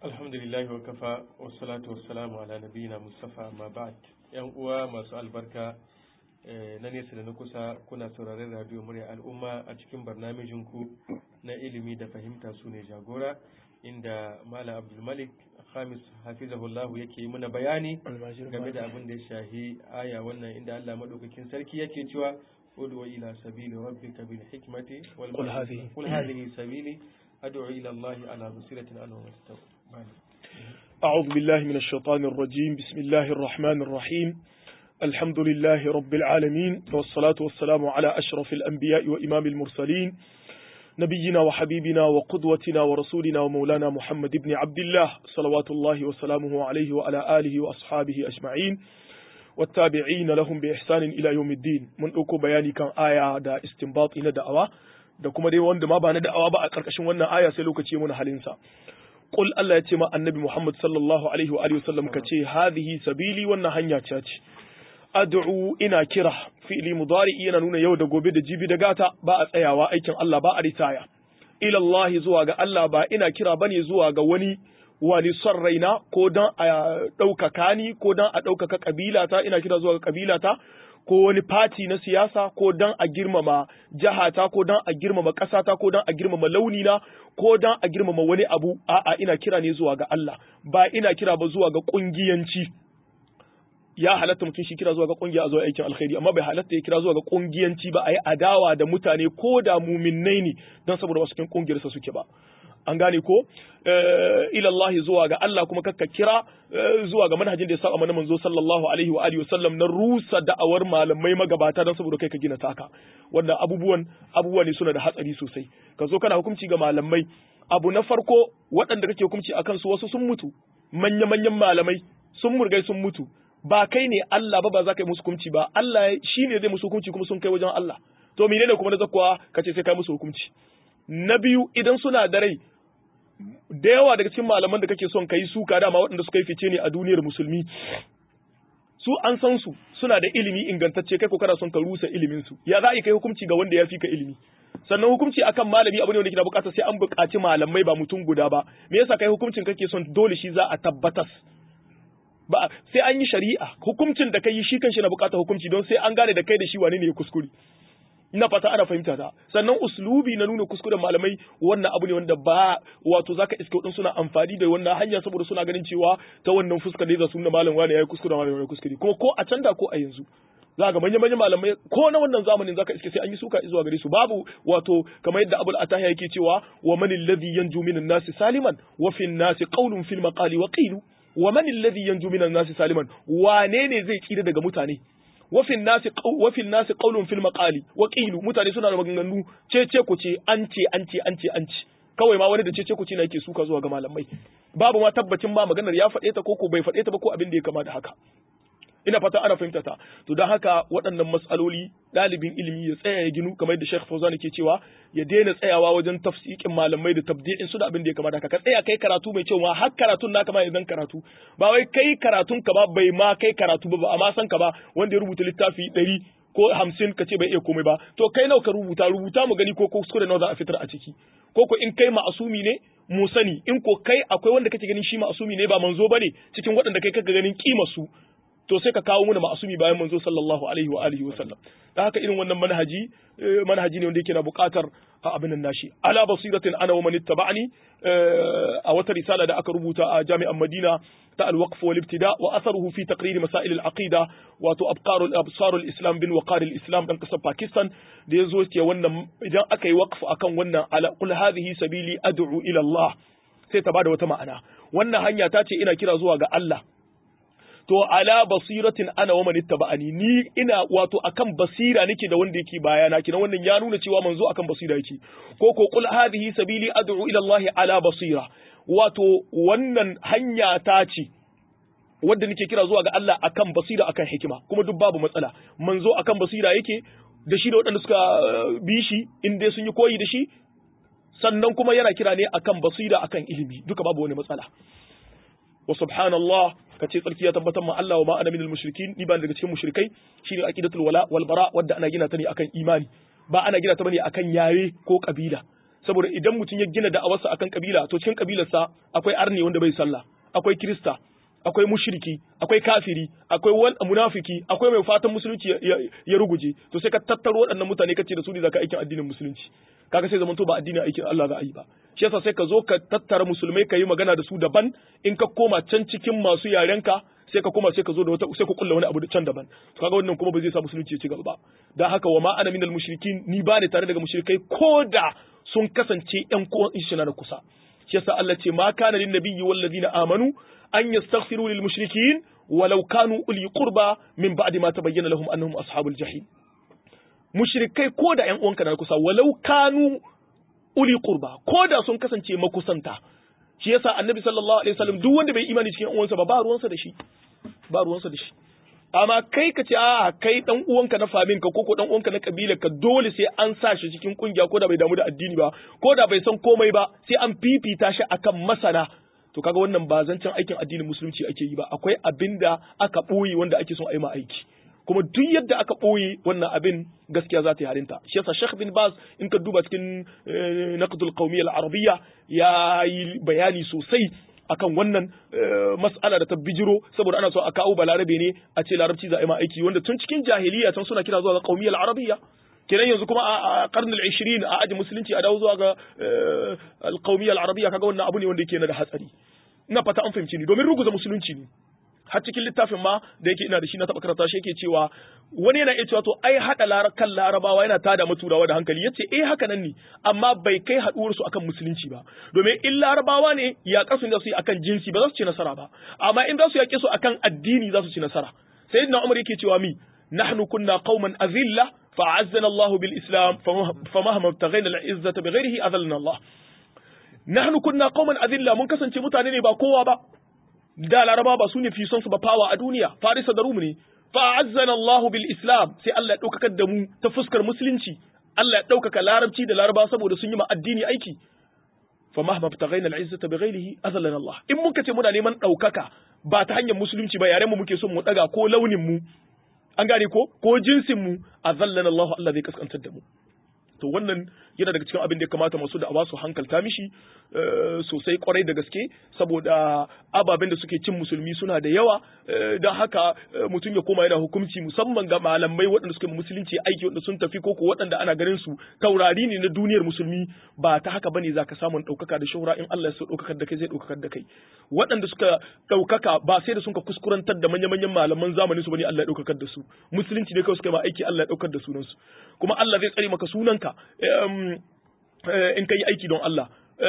alhamdulillahi wa kafa wassalatu wassalamu ala nabiyina mustafa ma ba'd yan uwa masu albarka na nesa da na kusa kuna sauraron radio murya al'umma a cikin barnamijin ku na ilimi da fahimta su ne jagora inda malam abdulmalik khamis hafizahullah yake yi muna bayani game da abin da ya shahi aya wannan inda Allah madaukakin sarki yake cewa ud'u ila sabili rabbika bil hikmati wal qul hadhihi qul hadhihi sabili ad'u ila Allah ala basiratin ana wa أعوذ بالله من الشيطان الرجيم بسم الله الرحمن الرحيم الحمد لله رب العالمين والصلاة والسلام على أشرف الأنبياء وإمام المرسلين نبينا وحبيبنا وقدوتنا ورسولنا ومولانا محمد بن عبد الله صلوات الله وسلامه عليه وعلى آله وأصحابه أجمعين والتابعين لهم بإحسان إلى يوم الدين من أكو بياني كان آية دا استنباط إلى دعوة da kuma dai wanda ma ba na da'awa ba a ƙarƙashin wannan aya sai lokaci mun halinsa qul Allah ya ce ma annabi Muhammad sallallahu alaihi wa alihi wasallam ka ce hadhihi sabili wannan hanya ce ce ad'u ina kira fi'li mudari yana nuna yau da gobe da jibi da gata ba a tsayawa aikin Allah ba a ritaya ila Allah zuwa ga Allah ba ina kira bane zuwa ga wani wani son raina ko dan a ɗaukaka ni ko dan a ɗaukaka kabilata ina kira zuwa ga kabilata ko wani fati na siyasa ko dan a girmama jahata ko dan a girmama ƙasata ko dan a girmama launina ko dan a girmama wani abu a'a ina kira ne zuwa ga Allah ba ina kira ba zuwa ga ƙungiyanci ya halatta mutum shi kira zuwa ga ƙungiya a zuwa aikin alkhairi amma bai halatta ya kira zuwa ga ƙungiyanci ba a yi adawa da mutane ko da muminnai ne don saboda wasu cikin ƙungiyarsa suke ba an gane ko ilallahi zuwa ga Allah kuma kakka kira zuwa ga manhajin da ya saba mana manzo sallallahu alaihi wa alihi wasallam na rusa da'awar malamai magabata don saboda kai ka gina taka wannan abubuwan abubuwa ne suna da hatsari sosai ka zo kana hukunci ga malamai abu na farko waɗanda kake hukunci akan su wasu sun mutu manya manyan malamai sun murgai sun mutu ba kai ne Allah ba ba za ka yi musu hukunci ba Allah shi ne zai musu hukunci kuma sun kai wajen Allah to menene kuma na zakwa kace sai kai musu hukunci na biyu idan suna da rai da yawa daga cikin malaman da kake son ka yi suka dama waɗanda suka yi fice ne a duniyar musulmi su an san su suna da ilimi ingantacce kai ko kana son ka rusa ilimin su ya za a yi kai hukunci ga wanda ya fi ka ilimi sannan hukunci akan malami abu ne wanda ke da bukata sai an buƙaci malamai ba mutum guda ba me yasa kai hukuncin kake son dole shi za a tabbatas ba sai an yi shari'a hukuncin da kai shi kanshi na buƙatar hukunci don sai an gane da kai da shi wane ne ya kuskure ina fata ana fahimta ta sannan uslubi na nuna kuskuren malamai wannan abu ne wanda ba wato zaka iske wadin suna amfani da wannan hanya saboda suna ganin cewa ta wannan fuskar ne za su nuna malam wani yayi kuskure malam yayi kuskure kuma ko a can da ko a yanzu za ga manyan manyan malamai ko na wannan zamanin zaka iske sai an yi suka zuwa gare su babu wato kamar yadda Abul Atahiya yake cewa wa man alladhi yanju minan nasi saliman wa fi nasi qawlun fil maqali wa qilu wa man alladhi yanju minan nasi saliman wane ne zai tsira daga mutane wafin nasi wafin nasi qaulun fil maqali wa qilu mutane suna da maganganu cece ku ce an ce an ce an ce an ce kawai ma wani da cece ku ce na yake suka zuwa ga malamai babu ma tabbacin ma maganar ya faɗe ta ko ko bai faɗe ta ba ko abin da ya kama da haka ina fata ana fahimta ta to don haka waɗannan matsaloli ɗalibin ilimi ya tsaya ya ginu kamar da Sheikh Fauzan ke cewa ya daina tsayawa wajen tafsikin malamai da tabdi'in su da abin da ya kamata haka ka tsaya kai karatu mai cewa har karatun naka ma idan karatu ba wai kai karatun ka ba bai ma kai karatu ba ba amma san ka ba wanda ya rubuta littafi ɗari ko hamsin ka ce bai iya komai ba to kai nawa ka rubuta rubuta mu gani ko kuskure nawa za a fitar a ciki ko ko in kai ma'asumi ne mu sani in ko kai akwai wanda kake ganin shi ma'asumi ne ba manzo bane cikin waɗanda kai kaga ganin kima su to sai ka kawo mana ma'asumi bayan manzo sallallahu alaihi wa alihi wa sallam da haka irin wannan manhaji manhaji ne wanda yake na buƙatar abin nan nashi ala basiratin ana wa man ittaba'ani a wata risala da aka rubuta a jami'an Madina ta al-waqf wal ibtida wa atharuhu fi taqrir masail al-aqida wato abqarul absarul islam bin waqar al-islam dan kasar Pakistan da yazo ce wannan idan aka yi waqf akan wannan ala qul hadhihi sabili ad'u ila Allah sai ta bada wata ma'ana wannan hanya ta ce ina kira zuwa ga Allah to ala basiratin ana wa man ittaba'ani ni ina wato akan basira nake da wanda yake bayana kina wannan ya nuna cewa manzo akan basira yake ko ko qul hadhihi sabili ad'u ila Allah ala basira wato wannan hanya ta ce wanda nake kira zuwa ga Allah akan basira akan hikima kuma duk babu matsala manzo akan basira yake da shi da waɗanda suka bi shi in dai sun yi koyi da shi sannan kuma yana kira ne akan basira akan ilimi duka babu wani matsala wa subhanallah ka ce tsarki ya tabbatar ma Allah wa ma ana minal mushrikin ni ba daga cikin mushrikai shine aqidatul wala wal bara wadda ana gina ta ne akan imani ba ana gina ta bane akan yare ko kabila saboda idan mutum ya gina da'awarsa akan kabila to cikin kabilarsa akwai arni wanda bai sallah akwai kirista akwai mushriki akwai kafiri akwai wal munafiki akwai mai fatan musulunci ya ruguje to sai ka tattaro waɗannan mutane kace da su ne zaka aikin addinin musulunci kaga sai zamanto ba addinin aikin Allah za a yi ba shi yasa sai ka zo ka tattara musulmai ka yi magana da su daban in ka koma can cikin masu yarenka sai ka koma sai ka zo da wata sai ka kulla wani abu da can daban to kaga wannan kuma ba zai sa musulunci ya ci gaba ba dan haka wa ma ana minal mushrikin ni ba ne tare daga mushrikai koda sun kasance ƴan kowan ishina na kusa shi yasa Allah ce ma kana lin nabiyyi wal ladina amanu an yastaghfiru lil mushrikin walau kanu uli qurba min ba'di ma tabayyana lahum annahum ashabul jahim mushrikai ko da ƴan uwanka na kusa walau kanu uli qurba ko da sun kasance makusanta shi yasa annabi sallallahu alaihi wasallam duk wanda bai imani cikin uwansa ba ba ruwansa da shi ba ruwansa da shi amma kai ka ce a kai dan uwanka na famin ka koko dan uwanka na kabila ka dole sai an sa shi cikin kungiya ko da bai damu da addini ba ko da bai san komai ba sai an fifita shi akan masana to kaga wannan ba zancen aikin addinin musulunci ake yi ba akwai abinda aka boye wanda ake son a yi ma aiki kuma duk yadda aka ɓoye wannan abin gaskiya za ta yi harinta shi yasa Sheikh bin Baz in ka duba cikin naqdul qawmiyya al-arabiyya ya yi bayani sosai akan wannan mas'ala da ta bijiro saboda ana so a kawo balarabe ne a ce larabci za a yi ma aiki wanda tun cikin jahiliya can suna kira zuwa ga qawmiyya al-arabiyya kenan yanzu kuma a karnin 20 a aji musulunci a dawo zuwa ga al-qawmiyya al-arabiyya kaga wannan abu ne wanda yake na da hatsari ina fata an fahimci ni domin ruguza musulunci ne har cikin littafin ma da yake ina da shi na taɓa karanta shi yake cewa wani yana iya cewa to ai haɗa kan larabawa yana tada maturawa da hankali yace eh haka nan ne amma bai kai haɗuwar su akan musulunci ba domin in larabawa ne ya kasu da su yi akan jinsi ba za su ci nasara ba amma in za su yaƙe su akan addini za su ci nasara sayyidina umar yake cewa mi nahnu kunna qauman azilla fa'azzana Allah bil islam famahma taghayna al izzata bighairihi adallana Allah nahnu kunna qauman azilla mun kasance mutane ne ba kowa ba da laraba ba su ne fi son su ba fawa a duniya farisa da rum ne fa azzana Allah bil islam sai Allah ya daukaka da mu ta fuskar musulunci Allah ya daukaka larabci da laraba saboda sun yi ma addini aiki fa mahma btaghaina al izzata bighayrihi azallana Allah in muka ce muna neman daukaka ba ta hanyar musulunci ba yaren mu muke son mu daga ko launin mu an gane ko ko jinsin mu azallana Allah Allah zai kaskantar da mu to wannan yana daga cikin abin da ya kamata masu da su hankalta mishi sosai kwarai da gaske saboda ababen da suke cin musulmi suna da yawa don haka mutum ya koma yana hukunci musamman ga malamai waɗanda suke musulunci aiki waɗanda sun tafi koko waɗanda ana ganin su taurari ne na duniyar musulmi ba ta haka bane zaka samun ɗaukaka da shahura in Allah ya so ɗaukakar da kai zai ɗaukakar da kai waɗanda suka ɗaukaka ba sai da sun ka kuskurantar da manya-manyan malaman zamanin su bane Allah ya ɗaukakar da su musulunci ne kawai suka yi ma aiki Allah ya ɗaukar da sunansu kuma Allah zai tsare maka sunanka in ka yi aiki don Allah.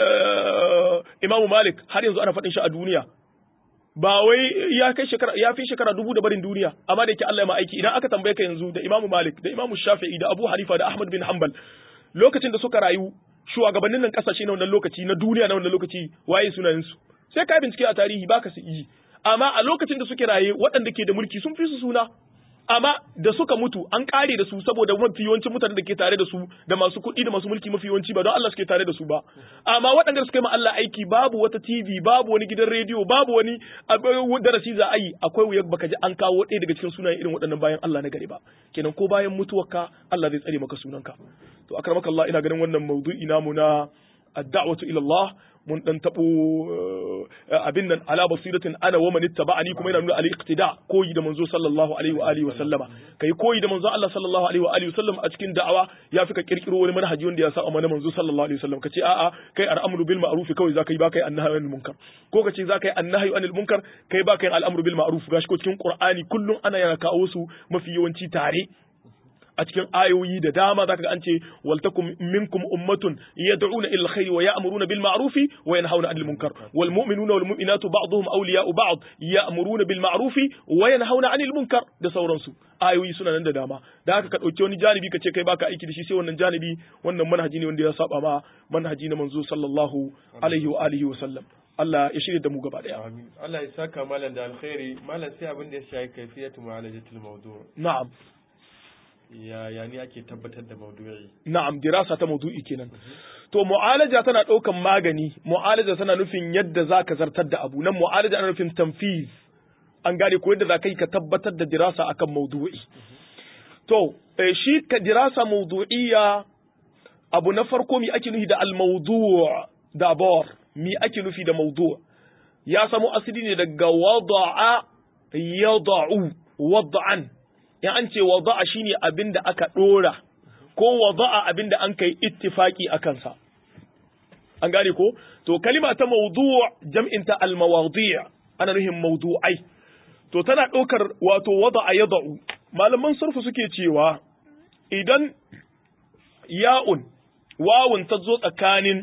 Imamu Malik har yanzu ana faɗin shi a duniya. Ba wai ya kai shekara ya fi shekara dubu da barin duniya amma da yake Allah ya ma aiki idan aka tambaye ka yanzu da Imamu Malik da Imamu Shafi'i da Abu Hanifa da Ahmad bin Hanbal lokacin da suka rayu shugabannin nan kasashe na wannan lokaci na duniya na wannan lokaci waye sunayen su sai ka bincike a tarihi baka su yi amma a lokacin da suke raye waɗanda ke da mulki sun fi su suna amma da suka mutu an kare da su saboda mafi yawancin mutanen da ke tare da su da masu kuɗi da masu mulki mafi yawanci ba don Allah suke tare da su ba amma waɗanda suka yi ma Allah aiki babu wata TV babu wani gidan rediyo babu wani darasi za a yi akwai wuyar baka ji an kawo ɗaya daga cikin sunayen irin waɗannan bayan Allah na gari ba kenan ko bayan mutuwarka Allah zai tsare maka sunanka to akramaka Allah ina ganin wannan maudu'i namu na ad-da'watu ila Allah mun dan tabo abin nan ala basiratin ana wa man ittaba'ani kuma yana nuna al-iqtida koyi da manzo sallallahu alaihi wa alihi wa sallama kai koyi da manzo Allah sallallahu alaihi wa alihi wa sallam a cikin da'awa ya fi ka kirkiro wani manhaji wanda ya sa amma manzo sallallahu alaihi wa sallam kace a'a kai al'amru bil ma'ruf kawai zaka yi ba kai annahyu anil munkar ko kace zaka yi annahyu anil munkar kai ba kai al'amru bil ma'ruf gashi ko cikin qur'ani kullun ana yana kawo su mafi yawanci tare a cikin ayoyi da dama zaka ga an ce waltakum minkum ummatun yad'una ila alkhairi wa ya'muruna bil ma'rufi wa yanhauna 'anil munkar wal mu'minuna wal mu'minatu ba'dhum awliya'u ba'd ya'muruna bil ma'rufi wa yanhauna 'anil munkar da sauransu ayoyi suna nan da dama da haka ka dauki wani janibi ka ce kai baka aiki da shi sai wannan janibi wannan manhaji ne wanda ya saba ma manhaji na manzo sallallahu alaihi wa alihi wa sallam Allah ya shirya da mu gaba daya amin Allah ya saka malam da alkhairi malam sai abin da ya shafi kaifiyatu mu'alajatul mawdu' na'am ya ya ne ake tabbatar da maudu'i na'am dirasa ta maudu'i kenan to mu'alaja tana ɗaukan magani mu'alaja tana nufin yadda zaka zartar da abu nan mu'alaja ana nufin tanfiz an gane ko yadda zaka yi ka tabbatar da dirasa akan maudu'i to shi ka dirasa maudu'iyya abu na farko mi ake nufi da al-mawdu' da bar mi ake nufi da mawdu' ya samu asali ne daga wada'a yada'u wad'an in an ce wada'a shine abin da aka dora ko wada'a abin da an kai ittifaki a kansa an gane ko to kalima ta mawdu' jam'in ta al-mawadi' ana nufin mawdu'ai to tana ɗaukar wato wada'a yada'u malaman surfu suke cewa idan ya'un wawun ta zo tsakanin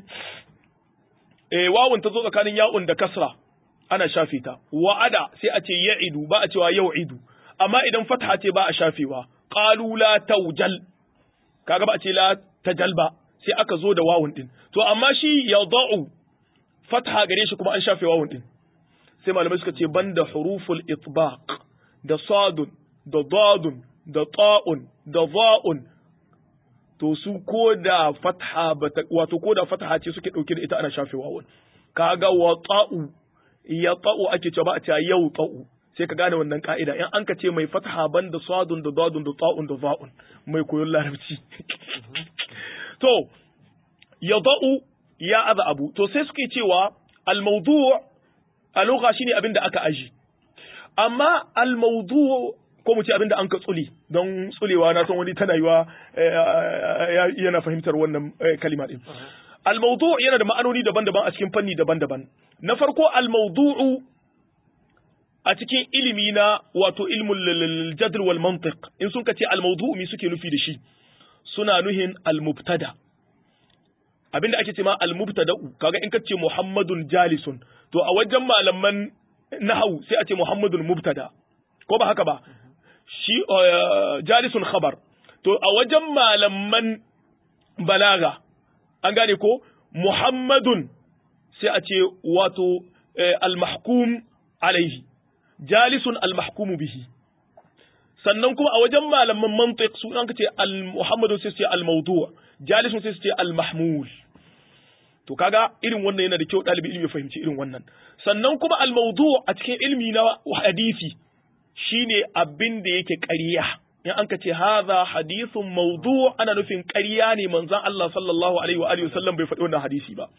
eh wawun ta zo tsakanin ya'un da kasra ana shafe ta wa'ada sai a ce ya'idu ba a cewa yau'idu amma idan fatha ce ba a shafewa qalu la tawjal kaga ba a ce la tajal ba sai aka zo da wawun din to amma shi yada'u fatha gare shi kuma an shafe wawun din sai malamai suka ce banda huruful itbaq da sadun da dadun da ta'un da za'un to su ko da fatha wato ko da fatha ce suke dauke da ita ana shafe wawun kaga wa ta'u ya ta'u ake cewa ba a cewa yau ta'u sai ka gane wannan ka'ida in an ka ce mai fatha banda sadun da dadun da ta'un da za'un mai koyon larabci to ya da'u ya aza abu to sai suke cewa al-mawdu' a lugha shine abin da aka aji amma al-mawdu' ko mu ce abin da an ka tsuli don tsulewa na san wani tana yiwa yana fahimtar wannan kalima din al-mawdu' yana da ma'anoni daban-daban a cikin fanni daban-daban na farko al-mawdu'u a cikin ilimi na wato ilmul jadl wal mantiq in sun ka ce al-mawdu' mi suke nufi da shi suna nuhin al-mubtada abinda ake ce ma al-mubtada'u kaga in ka ce muhammadun jalisun to a wajen malaman nahwu sai a ce muhammadun mubtada ko ba haka ba shi jalisun khabar to a wajen malaman balaga an gane ko muhammadun sai a ce wato al-mahkum alaihi jalisun al-mahkum bihi sannan kuma a wajen malaman mantiq su an ce al-muhammadun sai ce al-mawdu' jalisun sai ce al-mahmul to kaga irin wannan yana da kyau ɗalibi ilimi ya fahimci irin wannan sannan kuma al-mawdu' a cikin ilmi na hadisi shine abin da yake ƙarya in an ka ce hadha hadithun mawdu' ana nufin ƙarya ne manzon Allah sallallahu alaihi wa alihi wasallam bai faɗi wannan hadisi ba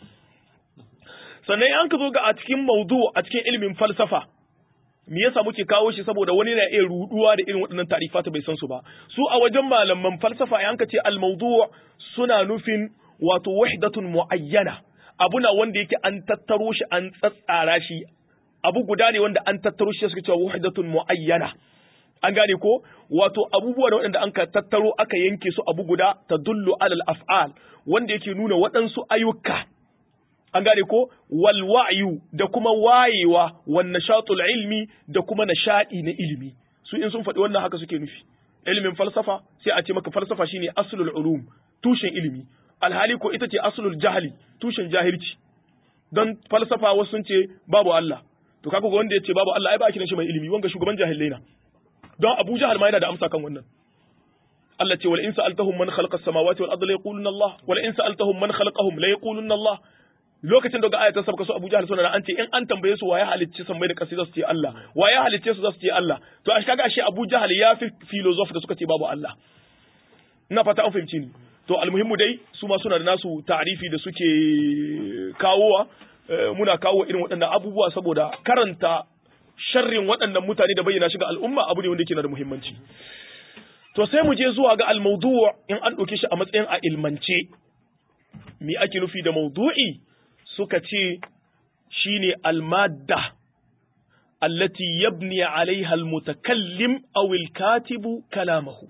sannan in an ka zo ga a cikin mawdu' a cikin ilimin falsafa me yasa muke kawo shi saboda wani na iya ruduwa da irin waɗannan tarifata bai san su ba su a wajen malaman falsafa in an ka ce al-mawdu' suna nufin wato wahdatun muayyana abuna wanda yake an tattaro shi an tsatsara shi abu guda ne wanda an tattaro shi suka cewa wahdatun muayyana an gane ko wato abubuwa da waɗanda an ka tattaro aka yanke su abu guda tadullu alal af'al wanda yake nuna waɗansu ayyuka an gane ko wal wa'yu da kuma wayewa wan nashatul ilmi da kuma nashadi na ilimi su in sun faɗi wannan haka suke nufi ilimin falsafa sai a ce maka falsafa shine aslul ulum tushen ilimi alhali ko ita ce aslul jahili tushen jahilci don falsafa wasu sun ce babu Allah to kaga ga wanda ya ce babu Allah ai ba kiran shi mai ilimi wanga shugaban jahilai na don Abu Jahal ma yana da amsa kan wannan Allah ce wal in sa'altahum man khalaqa as-samawati wal arda la yaquluna Allah wal in sa'altahum man khalaqahum la yaquluna Allah lokacin da ga ayatan sabka su Abu Jahal suna an ce in an tambaye su waye halicci sammai da ƙasa za su ce Allah waye halicce su za su ce Allah to a kaga ashe Abu Jahal ya fi philosopher da suka ce babu Allah ina fata an fahimci ni to almuhimmu dai su ma suna da nasu ta'rifi da suke kawowa muna kawo irin waɗannan abubuwa saboda karanta sharrin waɗannan mutane da bayyana shi ga al'umma abu ne wanda yake da muhimmanci to sai mu je zuwa ga al-mawdu' in an ɗauke shi a matsayin a ilmance me ake nufi da mawdu'i suka ce shine al-madda allati yabni alaiha al-mutakallim aw al-katibu kalamahu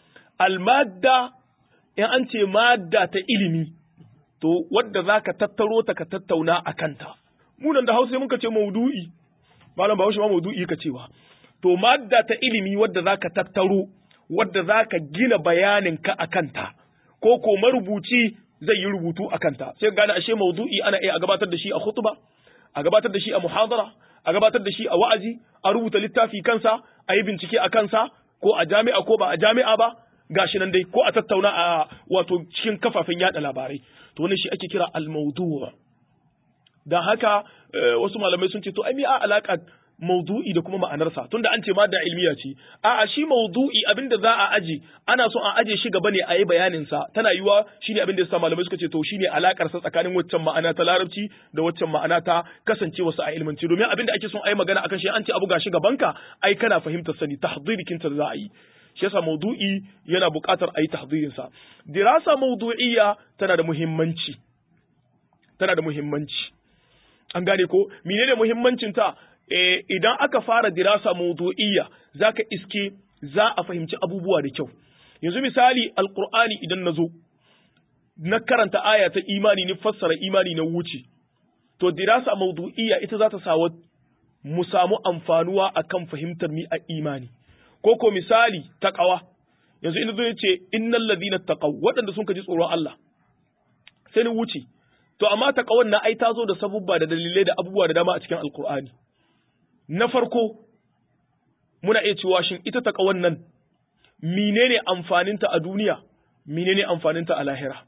al-madda in an ce madda ta ilimi to wadda za ka tattaro ta ka tattauna a kanta munan da hausa muka ce maudu'i malam ba ma maudu'i ka cewa to madda ta ilimi wadda za ka tattaro wadda za ka gina bayanin ka a kanta ko ko marubuci zai yi rubutu a kanta sai gane ashe maudu'i ana iya a gabatar da shi a khutba a gabatar da shi a muhadara a gabatar da shi a wa'azi a rubuta littafi kansa a yi bincike a kansa ko a jami'a ko ba a jami'a ba gashi nan dai ko a tattauna a wato cikin kafafen yada labarai to wannan shi ake kira al-mawdu' dan haka wasu malamai sun ce to ai me a alaka maudu'i da kuma ma'anarsa tunda an ce ma da ilmiya ce a'a shi maudu'i abinda za a aje ana so a aje shi gaba ne a yi bayanin sa tana yiwa shine abinda yasa malamai suka ce to shine alakar sa tsakanin waccan ma'ana ta larabci da waccan ma'ana ta kasancewa sa a ilmanci domin abinda ake son a yi magana akan shi an ce abu gashi gabanka ai kana fahimtar sani tahdirikin ta za a yi shi yasa maudu'i yana buƙatar a yi tahdirin sa dirasa maudu'iyya tana da muhimmanci tana da muhimmanci an gane ko menene muhimmancin ta eh, idan aka fara dirasa maudu'iyya zaka iske za a fahimci abubuwa da kyau yanzu misali alqur'ani idan nazo na karanta aya ta imani ni fassara imani na wuce to dirasa maudu'iyya ita za ta sa mu samu amfanuwa akan fahimtar mi a imani ko ko misali taqawa yanzu ina zo yace innal ladina taqaw waɗanda sun ji tsoron Allah sai ni wuce to amma taqawan na ai ta zo da sabubba da dalilai da abubuwa da dama a cikin alqur'ani na farko muna iya cewa shin ita taqawan nan menene amfaninta a duniya menene amfaninta a lahira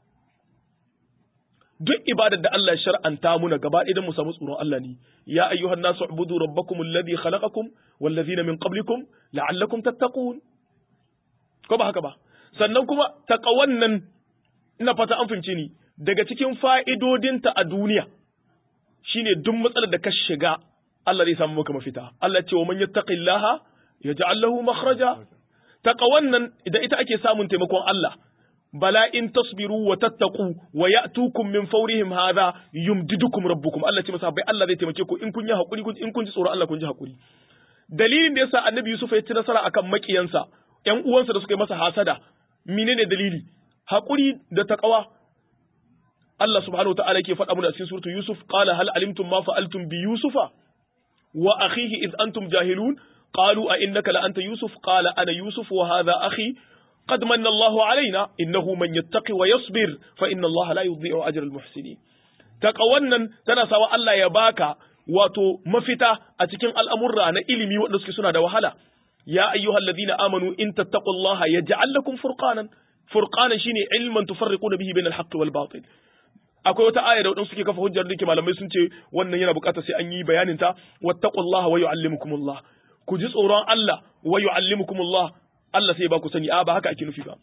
duk ibadar da Allah ya shar'anta muna gaba ɗaya don mu samu tsoron Allah ne ya ayyuhan nasu ubudu rabbakum alladhi khalaqakum wal ladhina min qablikum la'allakum tattaqun ko ba haka ba sannan kuma taqawan nan ina fata an fahimce ni daga cikin fa'idodinta a duniya shine duk matsalar da ka shiga Allah zai samu maka mafita Allah ce wa man yattaqillaha yaj'al lahu makhraja taqawan nan idan ita ake samun taimakon Allah bala in tasbiru wa tattaqu wa ya'tukum min fawrihim hadha yumdidukum rabbukum Allah ce masa bai Allah zai taimake ku in kun yi hakuri in kun ji tsoron Allah kun ji hakuri dalilin da yasa annabi Yusuf ya ci nasara akan makiyansa ƴan uwansa da suka yi masa hasada menene dalili hakuri da taqwa Allah subhanahu wataala yake faɗa mana cikin suratu Yusuf qala hal alimtum ma fa'altum bi Yusufa wa akhihi id antum jahilun qalu a innaka la anta Yusuf qala ana Yusuf wa hadha akhi قد من الله علينا إنه من يتقي ويصبر فإن الله لا يضيع أجر المحسنين تقوانا تنسى الله يباكا wato mafita a cikin al'amurra na ilimi waɗanda suke suna da wahala, ya ayyuhal ladina amanu in tattaqullaha yaj'al lakum furqanan furqanan shine ilman tufarriquna bihi bainal haqqi wal batil akwai wata aya da waɗansu suke kafa hujjar da malamai sun ce wannan yana buƙatar sai an yi bayanin ta wattaqullaha wa yu'allimukumullah ku ji tsoron Allah wa yu'allimukumullah Allah sai ba ku sani a ba haka ake nufi ba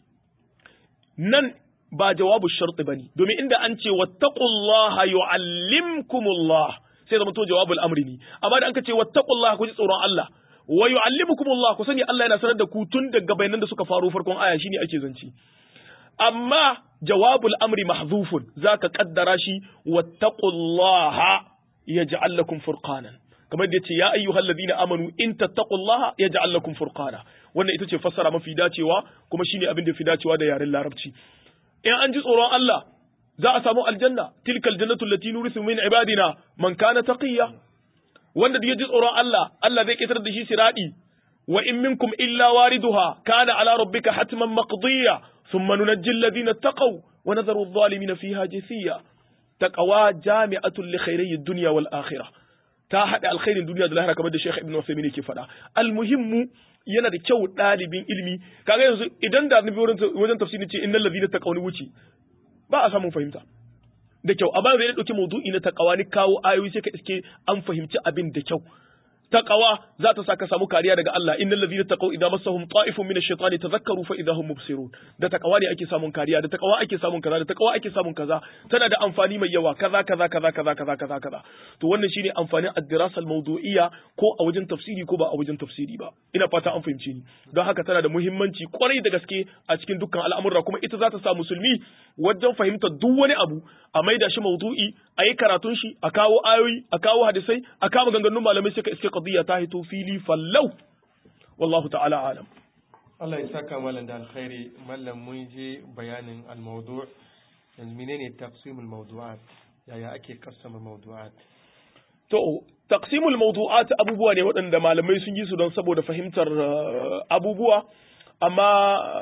nan ba jawabu sharti bane domin inda an ce wattaqullaha yu'allimkumullah sai zama to jawabul amri ne amma da an ka ce wattaqullaha ku ji tsoron Allah wa yu'allimukumullah ku sani Allah yana sanar da ku tun daga bayanan da suka faru farkon aya shine ake zanci amma jawabul amri mahzufun zaka kaddara shi wattaqullaha yaj'al lakum furqanan kamar da yace ya ayyuhal ladina amanu in tattaqullaha yaj'al lakum furqana wannan ita ce fassara mafi dacewa kuma shine abin da fi dacewa da yaren larabci in an ji tsoron Allah za a samu aljanna tilkal jannatu allati nurisu min ibadina man kana taqiya wanda da ya ji tsoron Allah Allah zai kitar da shi siradi wa in minkum illa wariduha kana ala rabbika hatman maqdiya thumma nunajji alladhina taqaw wa nadharu adh-dhalimina fiha jithiya taqwa jami'atun li khayri ad-dunya wal akhirah ta haɗa alkhairin duniya da lahira kamar da Sheikh Ibn Uthaymeen yake faɗa almuhimmu yana da kyau ɗalibin ilimi kaga yanzu idan da nabi wajen tafsiri ce innal ladina taqawni wuce ba a samun fahimta da kyau amma zai dauki maudu'i na taqawa ni kawo ayoyi sai ka iske an fahimci abin da kyau taqawa za ta saka samu kariya daga Allah innal ladina taqaw idza massahum ta'ifun min ash-shaytani tadhakkaru fa idza hum mubsirun da taqawa ne ake samun kariya da taqawa ake samun kaza da taqawa ake samun kaza tana da amfani mai yawa kaza kaza kaza kaza kaza kaza kaza to wannan shine amfanin ad-dirasa al-mawdu'iyya ko a wajen tafsiri ko ba a wajen tafsiri ba ina fata an fahimce ni don haka tana da muhimmanci kwarai da gaske a cikin dukkan al'amura kuma ita za ta sa musulmi wajen fahimtar duk wani abu a maida shi mawdu'i a yi karatun shi a kawo ayoyi a kawo hadisai a kama ganganun malamai sai ka iske qadiyya ta hito fili fallau wallahu ta'ala alam Allah ya saka malam da alkhairi mallam mun je bayanin al-mawdu' yanzu menene taqsimul mawdu'at yaya ake kassama mawdu'at to taqsimul mawdu'at abubuwa ne waɗanda malamai sun yi su don saboda fahimtar abubuwa amma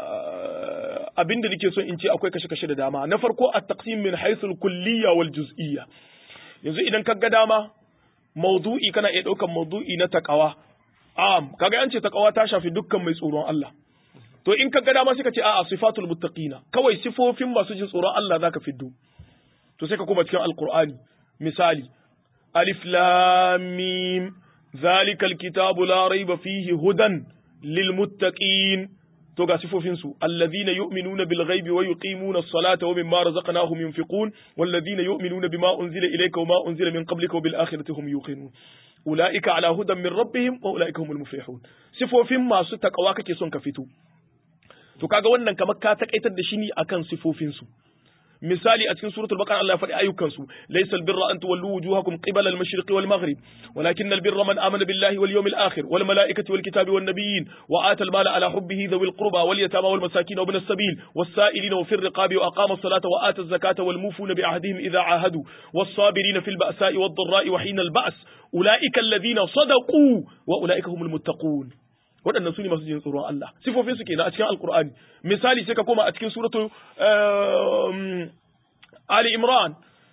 abin da nake so in ce akwai kashe-kashe da dama na farko a taqsim min haythul kulliyya wal juz'iyya yanzu idan ka ga dama maudu'i kana iya ɗaukan maudu'i na takawa am kaga an ce takawa ta shafi dukkan mai tsoron Allah to in ka ga dama sai ka ce a'a sifatul muttaqina kawai sifofin masu jin tsoron Allah zaka fiddo to sai ka koma cikin alqur'ani misali alif lam mim zalikal kitabu la raiba fihi hudan lil muttaqin to ga sifofin su alladhina yu'minuna bil ghaibi wa yuqimuna as-salata wa mimma razaqnahum yunfiqun walladhina yu'minuna bima unzila ilayka wa ma unzila min qablika wa bil akhirati hum yuqinun ulaika ala hudan min rabbihim wa ulaika humul muflihun sifofin masu takawa kake son ka fito to kaga wannan kamar ka takaitar da shi ne akan sifofin su misali a cikin suratul baqara Allah ya faɗi ayyukan su laysa albirra an tuwallu wujuhakum qibala al-mashriqi wal maghrib walakin albirra man amana billahi wal yawmil akhir wal malaikati wal kitabi wan nabiyyin wa ata al-mala ala hubbihi dhawil qurba wal yatama wal masakin wa ibn as-sabil was sa'ilina wa fir riqabi wa aqama as-salata wa ata az-zakata wal mufuna bi ahdihim idha ahadu was sabirina fil ba'sa'i wad dharra'i wa hina al-ba's ulaika alladhina sadaqu wa ulaika humul muttaqun waɗannan su ne masu jin tsoron Allah sifofin su kenan a cikin alkur'ani misali sai ka koma a cikin suratul ali imran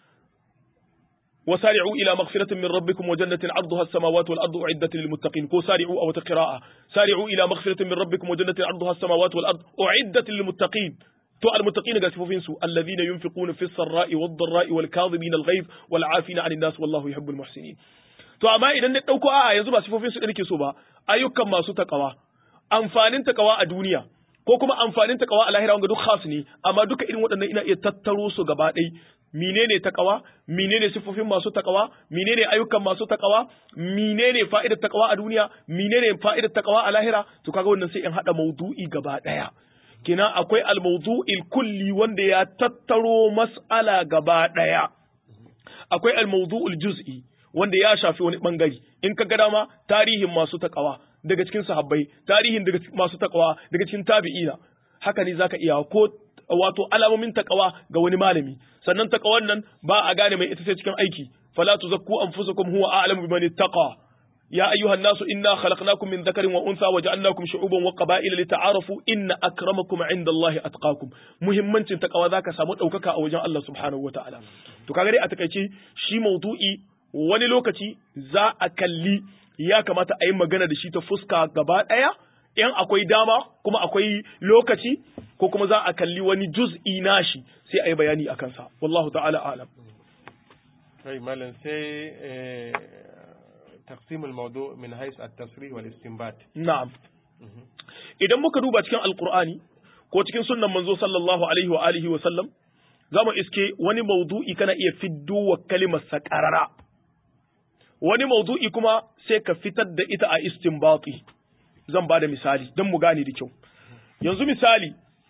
وسارعوا إلى مغفرة من ربكم وجنة عرضها السماوات والأرض أعدت للمتقين كو سارعوا أو قراءة سارعوا إلى مغفرة من ربكم وجنة عرضها السماوات والأرض أعدت للمتقين تو المتقين قال سفوفين سو الذين ينفقون في السراء والضراء والكاظمين الغيظ والعافين عن الناس والله يحب المحسنين to amma idan na ɗauko a'a yanzu ba sifofin su nake so ba ayyukan masu takawa amfanin takawa a duniya ko kuma amfanin takawa a lahira wanga duk khas ne amma duka irin waɗannan ina iya tattaro su gaba ɗai menene takawa menene sifofin masu takawa menene ayyukan masu takawa menene fa'idar takawa a duniya menene fa'idar takawa a lahira to kaga wannan sai in hada maudu'i gaba ɗaya kina akwai al-mawdu'il kulli wanda ya tattaro mas'ala gaba ɗaya akwai al-mawdu'ul juz'i wanda ya shafi wani bangare in ka ga dama tarihin masu takawa daga cikin sahabbai tarihin daga masu takawa daga cikin tabi'ina haka ne zaka iya ko wato alamomin takawa ga wani malami sannan takawan nan ba a gane mai ita sai cikin aiki fala tuzakku anfusakum huwa a'lamu biman ittaqa ya ayyuhan nasu inna khalaqnakum min dhakarin wa untha wa ja'alnakum shu'uban wa qaba'ila lita'arafu inna akramakum 'inda Allahi atqakum muhimmancin takawa zaka samu daukaka a wajen Allah subhanahu wa ta'ala to kaga dai a takaice shi maudu'i wani lokaci za a kalli ya kamata a yi magana da shi ta fuska gaba ɗaya in akwai dama kuma akwai lokaci ko kuma za a kalli wani juz'i nashi sai a yi bayani a kansa wallahu ta'ala alam kai malam sai taqsimul mawdu min hais at-tasrih wal istinbat na'am idan muka duba cikin alqur'ani ko cikin sunnan manzo sallallahu alaihi wa alihi wa sallam zamu iske wani mawdu'i kana iya fiddo wa kalimar sakarara wani maudu'i kuma sai ka fitar da ita a istinbati zan ba da misali don mu gane da kyau yanzu misali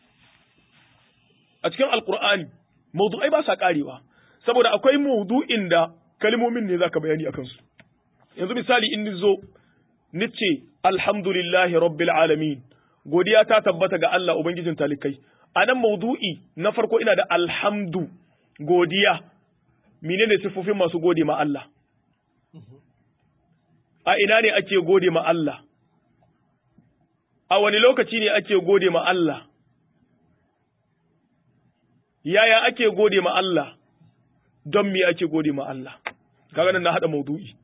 a cikin alkur'ani maudu'ai ba sa karewa saboda akwai maudu'in da kalmomin ne zaka bayani akan su yanzu misali in zo nice alhamdulillahi rabbil alamin godiya ta tabbata ga Allah ubangijin talikai a nan maudu'i na farko ina da alhamdu godiya menene sifofin masu gode ma Allah a ina ne ake gode ma Allah, a wani lokaci ne ake gode ma Allah, yaya ake gode ma Allah, don me ake gode ma Allah, kaga nan na haɗa maudu'i.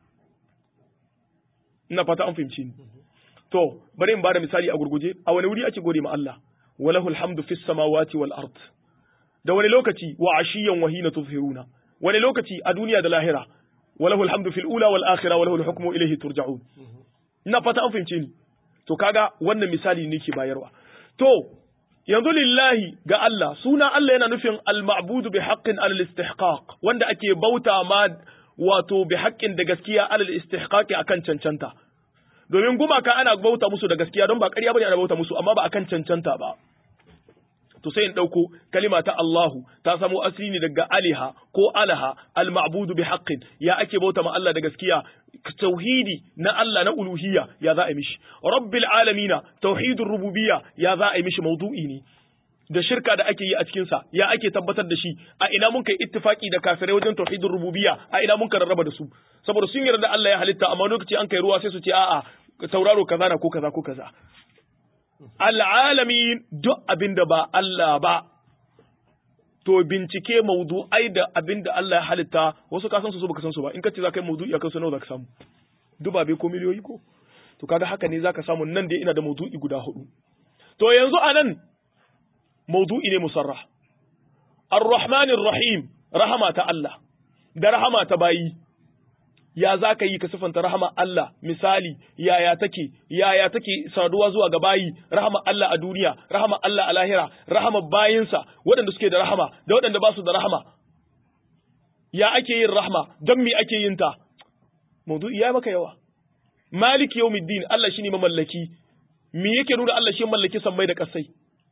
Ina fata an fahimci ni. To, bari in ba da misali a gurguje, a wani wuri ake gode ma Allah, walahul hamdu fis samawati wal ard. Da wani lokaci wa ashiyan wahina tuzhiruna, wani lokaci a duniya da lahira, وله الحمد في الأولى والآخرة وله الحكم إليه ترجعون ina fata an fahimce ni to kaga wannan misali ne ke bayarwa to yanzu lillahi ga Allah suna Allah yana nufin al-ma'budu bi haqqin alal istihqaq wanda ake bauta ma wato bi haqqin da gaskiya alal istihqaq akan cancanta domin gumaka ana bauta musu da gaskiya don ba ƙarya bane ana bauta musu amma ba akan cancanta ba to sai in ɗauko kalima ta Allahu ta samo asali ne daga aliha ko alaha al-ma'budu bi haqqin ya ake bauta ma Allah da gaskiya tauhidi na Allah na uluhiyya ya za a yi mishi rabbil alamina tauhidur rububiyya ya za a yi mishi maudu'i ne da shirka da ake yi a cikin sa ya ake tabbatar da shi a ina mun kai ittifaki da kafirai wajen tauhidur rububiyya a ina mun ka rarraba da su saboda sun yarda Allah ya halitta amma lokaci an kai ruwa sai su ce a'a tauraro kaza na ko kaza ko kaza al'alamin duk abin da ba Allah ba, to bincike maudu'ai da abin da Allah ya halitta wasu ka san su baka san su ba, in ka ce za ka yi maudu'i a kansu nawa za ka samu, dubabe ko miliyoyi ko? To kaga haka ne za ka samu nan dai ina da maudu'i guda hudu. To yanzu a nan maudu'i ne musarra. Ar-Rahmanir Rahim, rahama ta Allah, da rahama ta bayi. ya za ka yi ka sifanta rahama Allah misali yaya take yaya take saduwa zuwa ga bayi rahama Allah a duniya rahama Allah a lahira rahama bayinsa waɗanda suke da rahama da waɗanda ba su da rahama ya ake yin rahama don me ake yin ta maudu'i ya maka yawa malik yawmiddin Allah shine mamallaki me yake nuna Allah shi mallaki sammai da kasai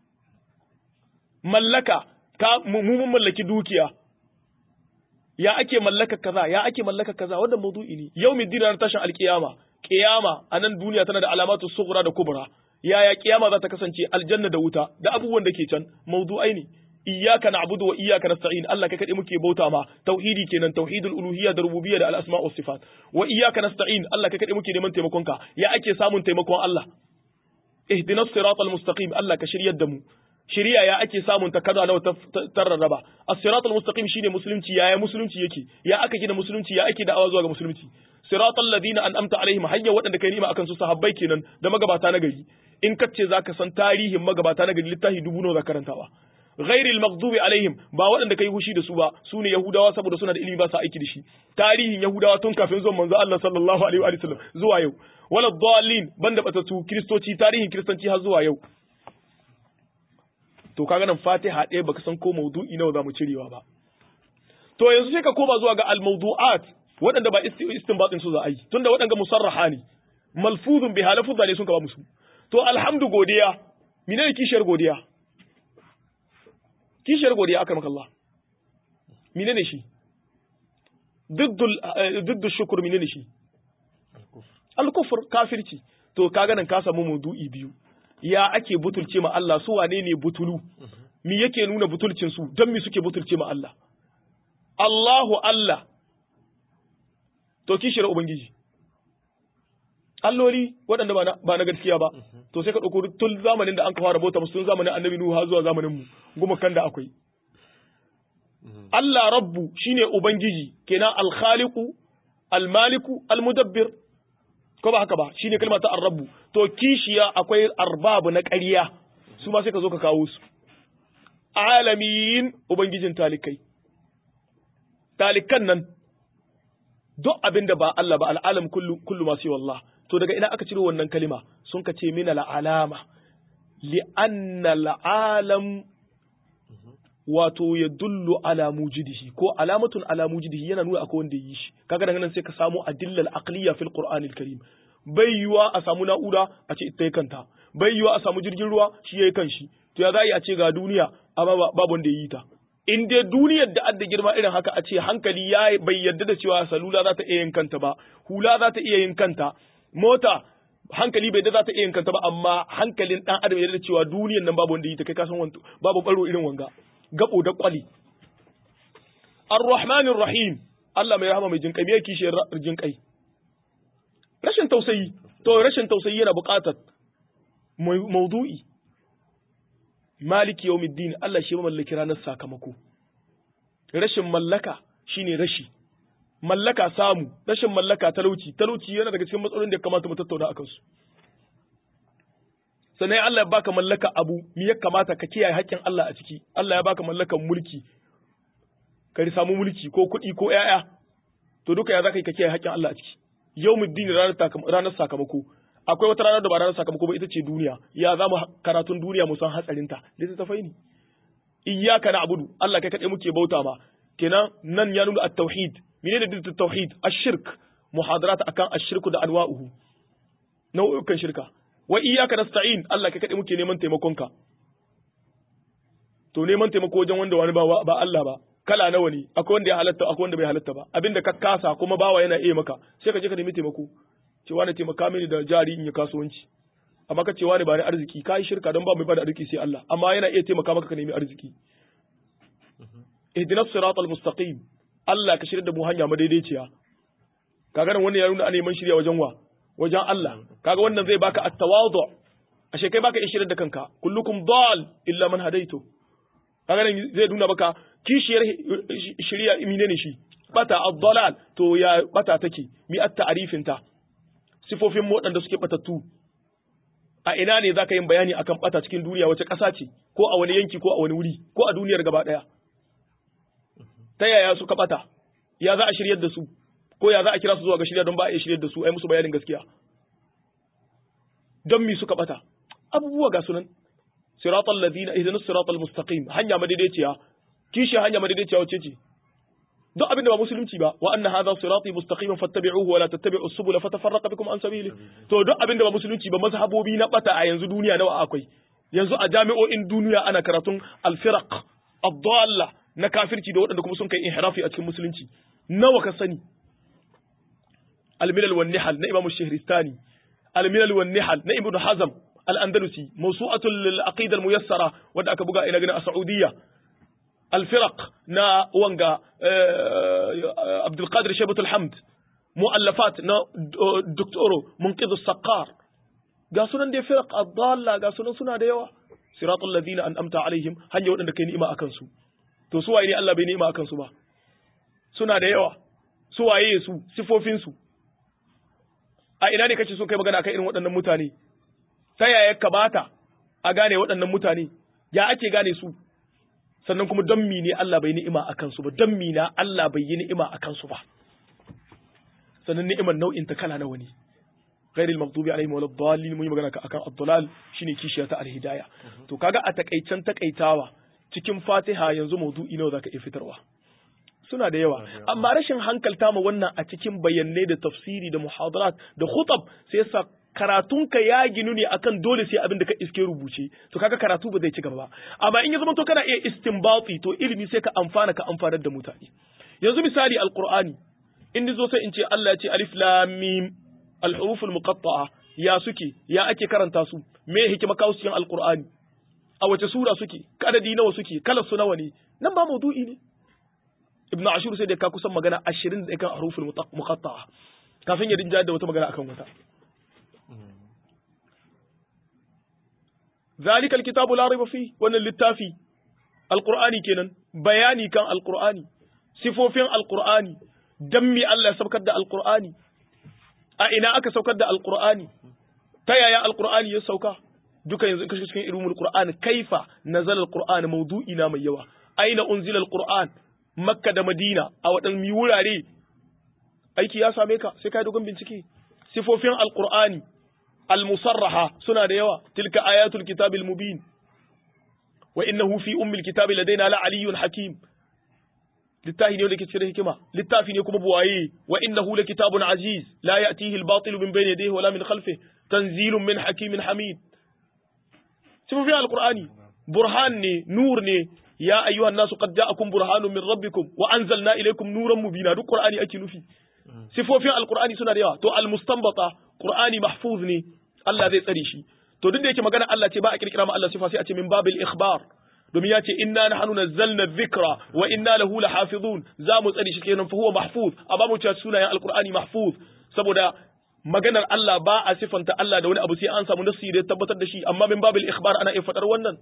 mallaka ka mu mun mallaki dukiya ya ake mallaka kaza ya ake mallaka kaza wannan maudu'i ne yawmiddin ranar tashin alkiyama kiyama a nan duniya tana da alamatu sughra da kubra yaya kiyama za ta kasance aljanna da wuta da abubuwan da ke can maudu'ai ne iyyaka na'budu wa iyyaka nasta'in Allah kai kadai muke bauta ma tauhidi kenan tauhidul uluhiyya da rububiyya da al-asma' was sifat wa iyyaka nasta'in Allah kai kadai muke neman taimakon ka ya ake samun taimakon Allah ihdinas siratal mustaqim Allah ka shiryar da mu shiriya ya ake samun ta kaza nawa ta rarraba as-siratal mustaqim shine musulunci yaya musulunci yake ya aka gina musulunci ya ake da'awa zuwa ga musulunci siratal ladina an'amta alaihim hayya waɗanda kai nima akan su sahabbai kenan da magabata na gari in kace zaka san tarihin magabata na gari littafi dubu nawa za karantawa ghairil maghdubi alaihim ba waɗanda kai hushi da su ba su ne yahudawa saboda suna da ilimi ba sa aiki da shi tarihin yahudawa tun kafin zuwan manzo Allah sallallahu alaihi wa sallam zuwa yau wala dallin banda batatu kristoci tarihin kristanci har zuwa yau to kaga nan Fatiha ɗaya baka san ko maudu'i nawa zamu cirewa ba to yanzu sai ka koma zuwa ga al-mawdu'at waɗanda ba istinbatin su za a yi tunda waɗanda musarraha ne malfuzun bi halafuzza ne sun ka ba musu to alhamdu godiya menene kishiyar godiya kishiyar godiya aka maka Allah menene shi diddul diddu shukr menene shi al-kufr kafirci to kaga nan ka samu maudu'i biyu ya ake butulce ma Allah su wane ne butulu mi yake nuna butulcin su don mi suke butulce ma Allah Allahu Allah to kishiyar ubangiji alloli waɗanda ba na gaskiya ba to sai ka ɗauko tun zamanin da an ka fara bauta musu tun zamanin annabi Nuhu har zuwa zamanin mu guma kan da akwai Allah rabbu shine ubangiji kenan al-khaliqu al-maliku al-mudabbir ko ba haka ba shine kalma ta ar-rabbu to kishiya akwai arbabu na ƙarya su ma sai ka zo ka kawo su alamin ubangijin talikai talikan nan duk abin da ba Allah ba al'alam kullu kullu ma wallah to daga ina aka ciro wannan kalima sun ka ce min al'alama li anna al'alam wato ya dullu ala mujidihi ko alamatun ala mujidihi yana nuna akwai wanda yi shi kaga daga nan sai ka samu adillal aqliya fil qur'anil karim bai yiwa a samu na'ura a ce ita kanta bai yiwa a samu jirgin ruwa shi yayi kanshi to ya za a ce ga duniya amma babu wanda yi ta in dai duniyar da adda girma irin haka a ce hankali ya bai yarda da cewa salula za ta iya yin kanta ba hula za ta iya yin kanta mota hankali bai da za ta iya yin kanta ba amma hankalin dan adam ya yarda da cewa duniyar nan babu wanda yi ta kai kasan wanto babu baro irin wanga gabo da kwali ar-rahmanir rahim Allah mai rahama mai jinkai me yake shi jinkai rashin tausayi to rashin tausayi yana buƙatar maudu'i maliki yawmiddin Allah shi mallaki ranar sakamako rashin mallaka shine rashi mallaka samu rashin mallaka talauci talauci yana daga cikin matsalolin da ya kamata mu tattauna akan su sannan Allah ya baka mallaka abu me ya kamata ka kiyaye haƙƙin Allah a ciki Allah ya baka mallakan mulki ka samu mulki ko kuɗi ko ƴaƴa to duka ya zaka yi ka kiyaye haƙƙin Allah a ciki yawmiddin ranar ranar sakamako akwai wata ranar da ba ranar sakamako ba ita ce duniya ya za mu karatun duniya mu san hatsarinta littattafai ne iyyaka na'budu Allah kai kadai muke bauta ma kenan nan ya nuna at-tauhid menene da tauhid ash-shirk muhadarat akan ash-shirku da anwa'uhu nau'ukan shirka wa iyyaka nasta'in Allah kai kadai muke neman taimakon ka to neman taimako wajen wanda wani ba ba Allah ba kala nawa ne akwai wanda ya halatta akwai wanda bai halatta ba abinda ka kasa kuma bawa yana iya maka sai ka je ka nemi taimako ce wani taimaka mini da jari in yi kasuwanci amma ka ce wani ba ni arziki ka yi shirka don ba mai bada arziki sai Allah amma yana iya taimaka maka ka nemi arziki ihdinas siratal mustaqim Allah ka shirya da mu hanya madaidaiciya kaga nan wannan ya nuna a neman shirya wajen wa wajen Allah kaga wannan zai baka at-tawadu ashe kai baka iya shirya da kanka kullukum dal illa man hadaitu kaga nan zai nuna maka kishiyar shirya menene shi bata ad-dalal to ya bata take mi at-ta'rifin ta sifofin waɗanda suke batattu a ina ne za ka yin bayani akan bata cikin duniya wace ƙasa ce ko a wani yanki ko a wani wuri ko a duniyar gaba ɗaya ta yaya suka bata ya za a shiryar da su ko ya za a kira su zuwa ga shirya don ba a iya shiryar da su ai musu bayanin gaskiya don mi suka bata abubuwa ga sunan siratal ladina ihdinas siratal mustaqim hanya madaidaiciya kishi hanya madaidaiciya wacce ce duk abin da ba musulunci ba wa anna hadha sirati mustaqiman fattabi'uhu wa la tattabi'u subula fatafarraqa bikum an sabili to duk abin da ba musulunci ba mazhabobi na bata a yanzu duniya nawa akwai yanzu a jami'o'in duniya ana karatun al-firaq ad-dalla na kafirci da waɗanda kuma sun kai inhirafi a cikin musulunci nawa ka sani al-milal wan nihal na imam shahristani al-milal wan nihal na ibnu hazm al-andalusi mawsu'atul al-aqida al-muyassara wanda aka buga ina ganin a saudiya الفرق نا وانغا عبد القادر شيبة الحمد مؤلفات نا دكتورو منقذ السقار قاسونا دي فرق الضالة قاسونا سنا ديوا صراط الذين أنأمت عليهم هنيا ودن كي نئما أكنسو to su waye ne Allah bai ni'ima akan su ba suna da yawa su waye su sifofin su a ina ne kace so kai magana akan irin waɗannan mutane ta yaya kamata a gane waɗannan mutane ya ake gane su sannan kuma don mi ne Allah bai ni'ima a kansu ba don mi na Allah bai yi ni'ima a kansu ba sannan ni'imar nau'in ta kala nawa ne ghairil maghdubi alaihim walad dallin mun yi magana akan ad-dalal shine kishiya ta al-hidayah to kaga a takaicen takaitawa cikin Fatiha yanzu maudu'i nawa zaka iya fitarwa suna da yawa amma rashin hankalta ma wannan a cikin bayanai da tafsiri da muhadarat da khutab sai yasa karatunka ya ginu ne akan dole sai abin da ka iske rubuce to kaga karatu ba zai ci gaba ba amma in ya zama to kana iya istinbati to ilimi sai ka amfana ka amfanar da mutane yanzu misali alqur'ani in zo sai in ce Allah ya ce alif lam mim al-huruf al-muqatta'a ya suke ya ake karanta su me hikima kawo cikin alqur'ani a wace sura suke kadadi nawa suke kalar su nawa ne nan ba maudu'i ne ibnu ashur sai da ka kusan magana 20 da kan huruful muqatta'a kafin ya dinja da wata magana akan wata ذلك الكتاب لا ريب فيه wannan littafi alqur'ani kenan bayani kan alqur'ani sifofin alqur'ani dan mi Allah ya saukar da alqur'ani a ina aka saukar da alqur'ani ta yaya alqur'ani ya sauka duka yanzu kashi cikin ilmul qur'an kaifa nazala alqur'an mawdu'i na mai yawa aina unzila alqur'an makka da madina a wadan mi wurare aiki ya same ka sai kai dogon bincike sifofin alqur'ani المصرحة سنة ديوة تلك آيات الكتاب المبين وإنه في أم الكتاب لدينا لعلي حكيم littafi ne wanda ke cikin hikima littafi ne kuma buwaye wa innahu kitabun aziz la ya'tihi al-batil min bayni yadayhi wala min khalfihi tanzilun min hakimin hamid sifofin alqur'ani burhan ne nur ne ya ayyuhan nasu qad ja'akum burhanun min rabbikum wa anzalna ilaykum nuran mubina duk qur'ani ake nufi sifofin alqur'ani suna da yawa to almustanbata qur'ani mahfuz ne Allah zai tsare shi to duk da yake magana Allah ce ba a kirkira ma Allah sifa sai a ce min babil ikhbar domin ya ce inna nahnu nazzalna dhikra wa inna lahu lahafizun za mu tsare shi kenan fa huwa mahfuz amma mu ce sunayen alqur'ani mahfuz saboda maganar Allah ba a sifanta Allah da wani abu sai an samu nassi da tabbatar da shi amma min babil ikhbar ana iya fadar wannan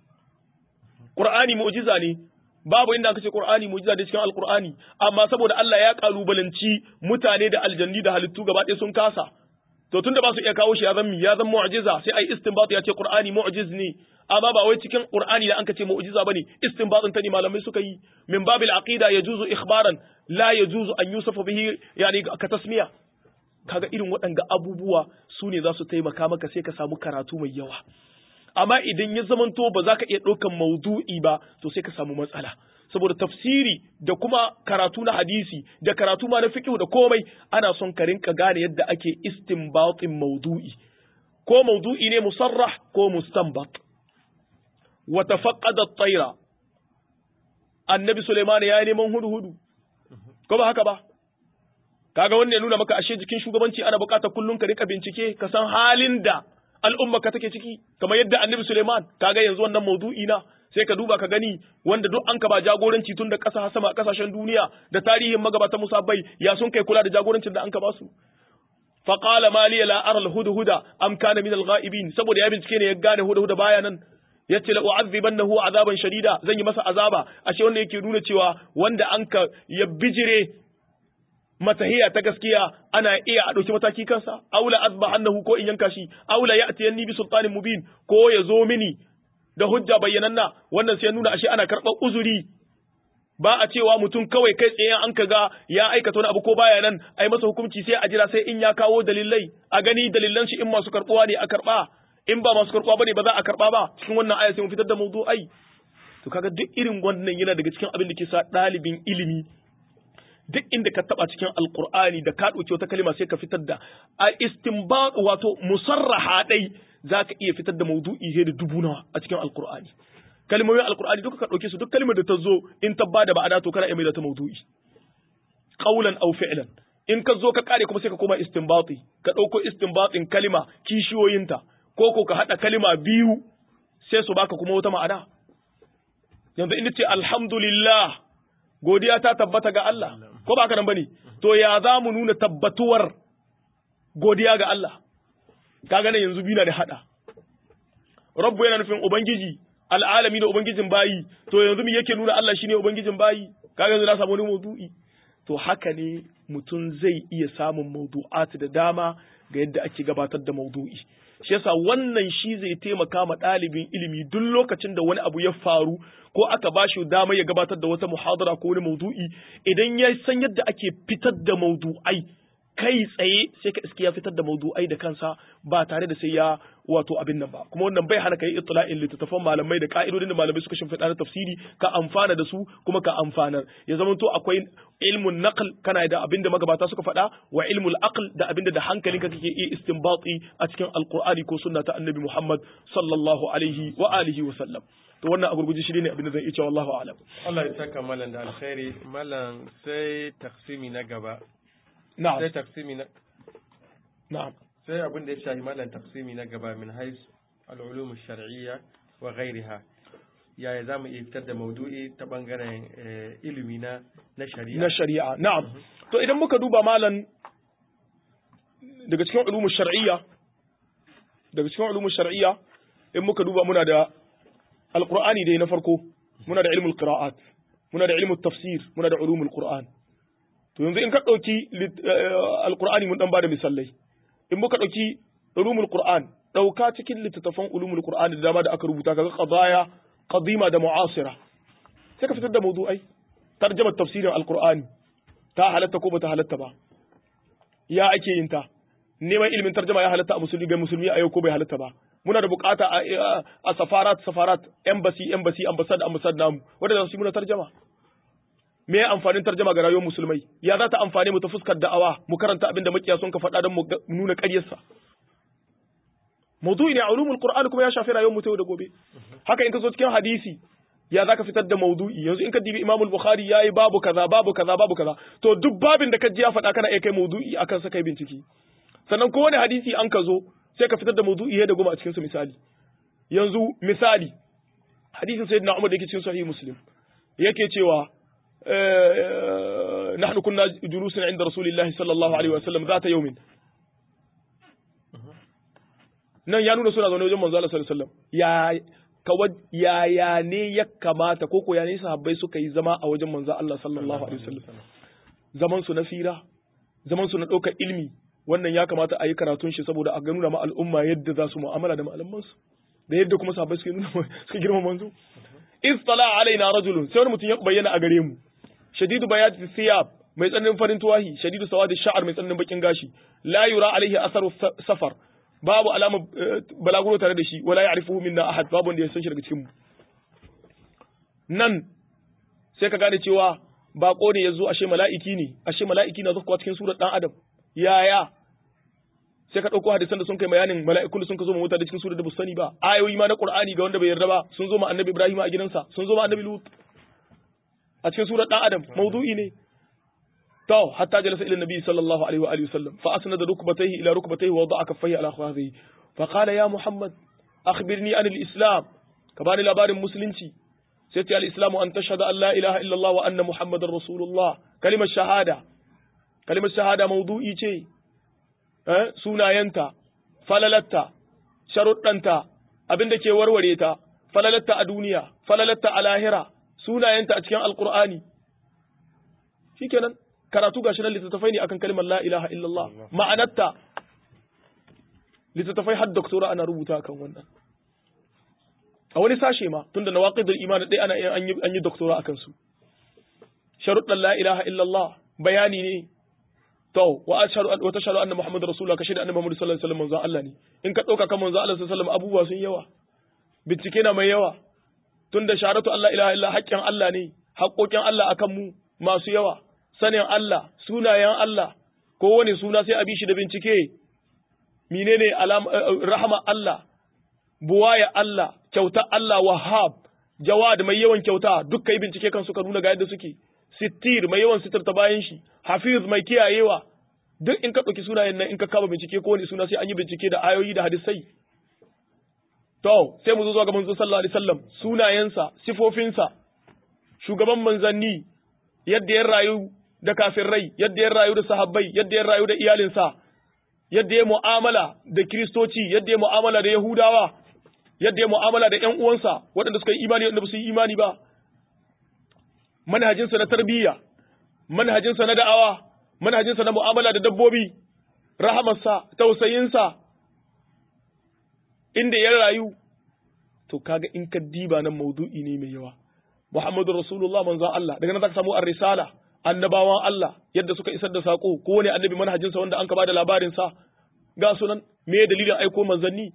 Qur'ani mu'jiza ne babu inda aka ce Qur'ani mu'jiza da cikin Alqur'ani amma saboda Allah ya kalubalanci mutane da aljanni da halittu gaba ɗaya sun kasa to tunda ba su iya kawo shi ya zan ya zan mu'jiza sai ai istinbat ya ce Qur'ani mu'jiz ne amma ba wai cikin Qur'ani da an ce mu'jiza bane istinbatin ta ne malamai suka yi min babil aqida yajuzu ikhbaran la yajuzu an yusafa bihi yani ka tasmiya kaga irin waɗanga abubuwa su ne za su taimaka maka sai ka samu karatu mai yawa amma idan ya zamanto ba za ka iya ɗaukan maudu'i ba to sai ka samu matsala saboda tafsiri da kuma karatu na hadisi da karatu ma na fiqh da komai ana son ka rinka gane yadda ake istinbatin maudu'i ko maudu'i ne musarrah ko mustanbat wa tafaqqada at-tayra annabi Sulaiman ya neman hudu hudu ko ba haka ba kaga wannan ya nuna maka ashe jikin shugabanci ana buƙatar kullum ka rika bincike ka san halin da al'umma ka take ciki kamar yadda annabi Suleiman kaga yanzu wannan maudu'i na sai ka duba ka gani wanda duk an ka ba jagoranci tun da ƙasa sama ƙasashen duniya da tarihin magabatan musabbai ya sun kai kula da jagorancin da an ka ba su fa qala ma li la ara al hudhuda am kana min al ghaibin saboda ya bincike ne ya gane hudhuda baya nan yace la u'adhibannahu azaban shadida zan yi masa azaba ashe wannan yake nuna cewa wanda an ka ya bijire matahiya ta gaskiya ana iya a ɗauki mataki kansa aula azba annahu ko in yanka shi aula ya'tiyanni bi sultanin mubin ko ya zo mini da hujja bayyananna wannan sai nuna ashe ana karɓar uzuri ba a cewa mutum kawai kai tsaye an ka ga ya aikata wani abu ko baya nan a yi masa hukunci sai a jira sai in ya kawo dalilai a gani dalilan shi in masu karbuwa ne a karba in ba masu karbuwa bane ba za a karba ba cikin wannan aya sai mu fitar da mawdu'ai to kaga duk irin wannan yana daga cikin abin da ke sa ɗalibin ilimi duk inda ka taba cikin alqur'ani da ka dauki wata kalma sai ka fitar da a istinbat wato musarraha dai zaka iya fitar da mawdu'i da dubu nawa a cikin alqur'ani kalmomin alkur'ani duka ka ɗauke su duk kalmar da ta zo in ta bada ba'ada to kana iya mai da ta maudu'i qaulan aw fi'lan in ka zo ka kare kuma sai ka koma istinbati ka ɗauko istinbatin kalima kishiyoyinta ko ko ka haɗa kalima biyu sai su baka kuma wata ma'ana yanzu in ce alhamdulillah godiya ta tabbata ga Allah ko ba ka nan bane to ya za mu nuna tabbatuwar godiya ga Allah kaga nan yanzu biyu na da hada rabbu yana nufin ubangiji al'alami da ubangijin bayi to yanzu me yake nuna Allah shine ubangijin bayi kaga yanzu na samu wani maudu'i to haka ne mutum zai iya samun maudu'at da dama ga yadda ake gabatar da maudu'i shi yasa wannan shi zai taimaka ma ɗalibin ilimi duk lokacin da wani abu ya faru ko aka ba shi dama ya gabatar da wata muhadara ko wani maudu'i idan ya san yadda ake fitar da maudu'ai kai tsaye sai ka iske ya fitar da maudu'ai da kansa ba tare da sai ya wato abin nan ba kuma wannan bai hana kai itla'in littattafan malamai da ka'idodin da malamai suka shimfiɗa na tafsiri ka amfana da su kuma ka amfanar ya zama to akwai ilmun naql kana da abin da magabata suka faɗa wa ilmul aql da abin da da hankalinka kake iya istinbati a cikin alqur'ani ko sunna ta annabi Muhammad sallallahu alaihi wa alihi wa sallam to wannan a gurguje shi ne abin da zan iya cewa wallahu a'lam Allah ya saka malam da alkhairi malam sai taksimi na gaba na'am sai taksimi na na'am sai abin da ya shahi malam taksimi na gaba min hais al'ulum shar'iyya wa ghairiha yaya za mu iya fitar da maudu'i ta bangaren eh, ilimi na na shari'a na shari'a na'am to idan muka duba malan daga cikin ulumu shar'iyya daga cikin ulumu shar'iyya in muka duba muna da alqur'ani dai na farko muna da ilmul qira'at muna da ilmul tafsir muna da ulumul qur'an to yanzu in ka dauki lit- eh, alqur'ani mun dan bada misalai in muka dauki ulumul qur'an dauka cikin littattafan ulumul qur'an da dama da aka rubuta kaga qadaya qadima da mu'asira sai ka fitar da mawdu'ai tarjamar tafsirin alqur'ani ta halatta ko bata halatta ba ya ake yin ta neman ilimin tarjama ya halatta a musulmi ga musulmi a yau ko bai halatta ba muna da bukata a, a, a safarat safarat embassy embassy ambassad ambassad namu wanda za su yi muna tarjama me ya amfanin tarjama ga rayuwar musulmai ya za ta amfane mu ta fuskar da'awa mu karanta abin da makiya sun ka faɗa don mu ga- nuna ƙaryarsa maudu'i ne a ulumul qur'an kuma ya shafi rayuwar mu ta yau da gobe haka in ka zo cikin hadisi ya zaka fitar da maudu'i yanzu in ka dibi Imam al-Bukhari yayi babu kaza babu kaza babu kaza to duk babin da ka ji ya faɗa kana iya kai maudu'i akan sa kai bincike sannan kowane hadisi an ka zo sai ka fitar da maudu'i da goma a cikin su misali yanzu misali hadisin sayyidina Umar da yake cikin sahih Muslim yake cewa eh, nahnu kunna julusan inda rasulillahi sallallahu alaihi wa sallam zata yawmin nan ya nuna suna zaune wajen manzo Allah sallallahu alaihi wasallam ya kawai yaya ne ya kamata ko ko ya ne sahabbai suka yi zama a wajen manzo Allah sallallahu alaihi wasallam zaman su na fira zaman su na ɗaukar ilmi wannan ya kamata a yi karatun shi saboda a nuna ma al'umma yadda za su mu'amala da malaman su da yadda kuma sahabbai suka nuna suka girma manzo istala alaina rajulun sai wani mutum ya bayyana a gare mu shadidu bayati siyab mai tsananin farin tuwahi shadidu sawadi sha'ar mai tsananin bakin gashi la yura alaihi asaru sa- safar babu alama balaguro tare da shi wala ya'rifuhu minna ahad babu wanda ya san shi daga cikin mu nan sai ka gane cewa bako ne yazo ashe mala'iki ne ashe mala'iki na zuwa cikin surar dan adam yaya sai ka dauko hadisan da sun kai bayanin mala'ikun da sun ka zo ma mutane cikin surar da ba su sani ba ayoyi ma na qur'ani ga wanda bai yarda ba sun zo ma annabi ibrahim a gidansa sun zo ma annabi lut a cikin surar dan adam mawdu'i ne تو حتى جلس إلى النبي صلى الله عليه وآله وسلم فأسند ركبتيه إلى ركبتيه ووضع كفيه على خواذه فقال يا محمد أخبرني عن الإسلام كبان الأبار المسلمين سيتي الإسلام أن تشهد أن لا إله إلا الله وأن محمد رسول الله كلمة شهادة كلمة شهادة موضوعي شيء أه؟ سونا ينتا فللتا شرطنتا abin da ke warware ta falalatta a duniya falalatta a lahira sunayenta a cikin alkur'ani shikenan karatu gashi nan littattafai ne akan kalmar la ilaha illallah ma'anarta littattafai har doktora ana rubuta akan wannan a wani sashe ma tunda nawaqidul iman dai ana an yi an yi doktora akan su sharuɗan la ilaha illallah bayani ne to wa ashhadu wa tashhadu anna muhammadar rasulullah ka shaida annabi muhammad sallallahu alaihi wasallam manzon Allah ne in ka dauka kan manzon Allah sallallahu alaihi wasallam abubuwa sun yawa bincike na mai yawa tunda sharatu Allah ilaha illa haƙƙin Allah ne haƙƙoƙin Allah akan mu masu yawa sanin Allah sunayen Allah kowane suna sai a bi shi da bincike menene rahama Allah buwaya Allah kyauta Allah wahab jawad mai yawan kyauta duk kai bincike kan suka nuna ga yadda suke sittir mai yawan sitirta bayan shi hafiz mai kiyayewa duk in ka ɗauki sunayen nan in ka kama bincike ko wani suna sai an yi bincike da ayoyi da hadisai to sai mu zo zuwa ga manzo sallallahu alaihi wasallam sunayensa sifofinsa shugaban manzanni yadda ya rayu da kafirai yadda ya rayu da sahabbai yadda ya rayu da iyalinsa yadda ya mu'amala da kiristoci yadda ya mu'amala da yahudawa yadda ya mu'amala da ƴan uwansa waɗanda suka yi imani waɗanda ba su yi imani ba manhajinsa na tarbiyya manhajinsa na da'awa manhajinsa na mu'amala da dabbobi rahamarsa tausayinsa inda ya rayu to kaga in ka diba nan maudu'i ne mai yawa Muhammadu Rasulullah manzon Allah daga nan zaka samu ar-risala annabawan Allah yadda suka isar da sako ko wani annabi manhajinsa wanda an ka bada labarin sa ga sunan me dalilin aiko manzanni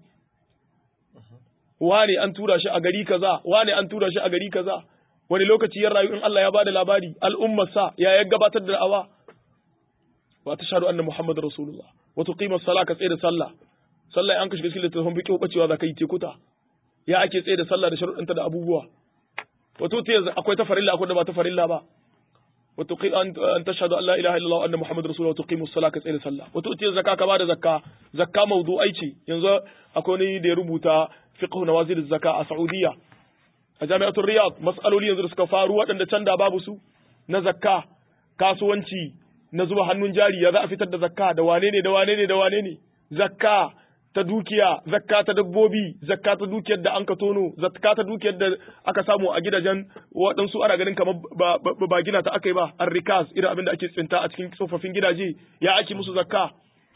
wane an tura shi a gari kaza wane an tura shi a gari kaza wani lokaci ya rayu in Allah ya bada labari al'ummarsa ya ya gabatar da da'awa wa tashhadu anna muhammadar rasulullah wa tuqima as-salah ka tsaye da sallah sallah an ka shiga cikin littafin fiqh bacewa za ka yi tekuta ya ake tsaye da sallah da sharuɗanta da abubuwa wa tuti akwai ta farilla akwai da ba ta farilla ba wa tuqi an tashhadu an la ilaha illallah wa anna muhammadar rasulullah wa tuqimu as-salah ka tsaye da sallah wa tuti zakka ka bada zakka zakka mawdu'ai ce yanzu akwai wani da ya rubuta fiqh nawazil az-zakka a Saudiya a jami'atul Riyadh mas'aloli yanzu da suka faru waɗanda can da babu su na zakka kasuwanci na zuba hannun jari ya za a fitar da zakka da wane ne da wane ne da wane ne zakka ta dukiya zakka ta dabbobi zakka ta dukiyar da an ka tono zakka ta dukiyar da aka samu a gidajen waɗansu ana ganin kamar ba, ba, ba gina ta aka yi ba an rikas irin abin da ake tsinta a cikin tsofaffin gidaje ya ake musu zakka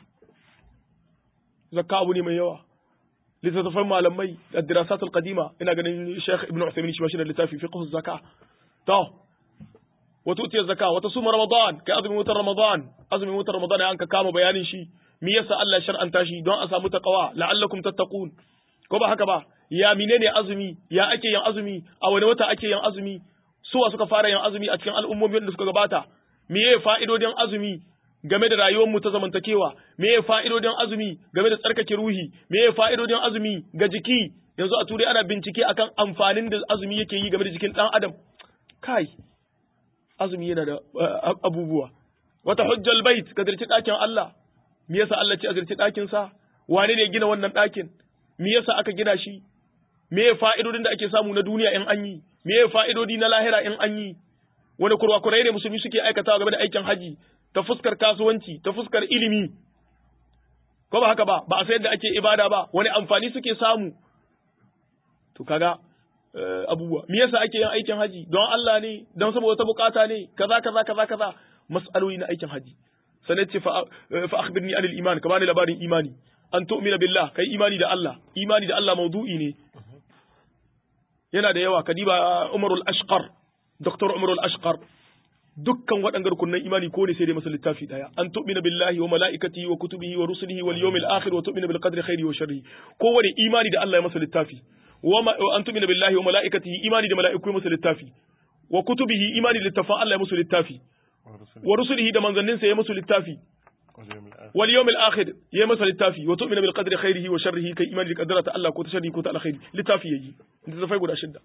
zakka abu ne mai yawa littattafan malamai da dirasat al-qadima ina ganin Sheikh Ibn Uthaymeen shi shi da littafi fiqh az-zaka to wato utiya zakka wata suma ramadan kai azumin watan ramadan azumin watan ramadan an ka kama bayanin shi me yasa Allah shar'anta shi don a samu taqwa la'allakum tattaqun ko ba haka ba ya menene azumi ya ake yin azumi a wani wata ake yin azumi suwa suka fara yin azumi a cikin al'ummomin da suka gabata meye fa'idodin azumi game da rayuwar mu ta zamantakewa meye fa'idodin azumi game da tsarkake ruhi meye fa'idodin azumi ga jiki yanzu a turai ana bincike akan amfanin da azumi yake yi game da jikin dan adam kai azumi yana da abubuwa wata hujjal bait ka zirci ɗakin Allah me yasa Allah ce a zirci ɗakin sa wane ne gina wannan ɗakin me yasa aka gina shi me fa'idodin da ake samu na duniya in an yi me fa'idodi na lahira in an yi wani kurwakurai ne musulmi suke aikatawa game da aikin haji ta fuskar kasuwanci ta fuskar ilimi ko ba haka ba ba a sayar da ake ibada ba wani amfani suke samu to kaga abubuwa me yasa ake yin aikin haji don Allah ne don saboda wata bukata ne kaza kaza kaza kaza mas'aloli na aikin haji sanai ce fa akhbirni anil iman ka bani labarin imani an tu'mina billah kai imani da Allah imani da Allah maudu'i ne yana da yawa kadiba Umarul Ashqar Dr. Umarul Ashqar dukkan waɗannan rukunan imani ko ne sai dai masa littafi daya an tu'mina billahi wa malaikatihi wa kutubihi wa rusulihi wal yawmil akhir wa tu'mina bil qadri khairi wa sharri ko wani imani da Allah ya masa littafi wa an tu'mina billahi wa malaikatihi imani da mala'iku masa littafi wa kutubihi imani da littafan Allah ya masa littafi wa rusulihi da manzanninsa ya masa littafi wal yawmil akhir ya masa littafi wa tu'mina bil qadri khairihi wa sharrihi kai imani da qaddara ta Allah ko ta sharri ko ta alkhairi littafi yayi da zafai guda shidda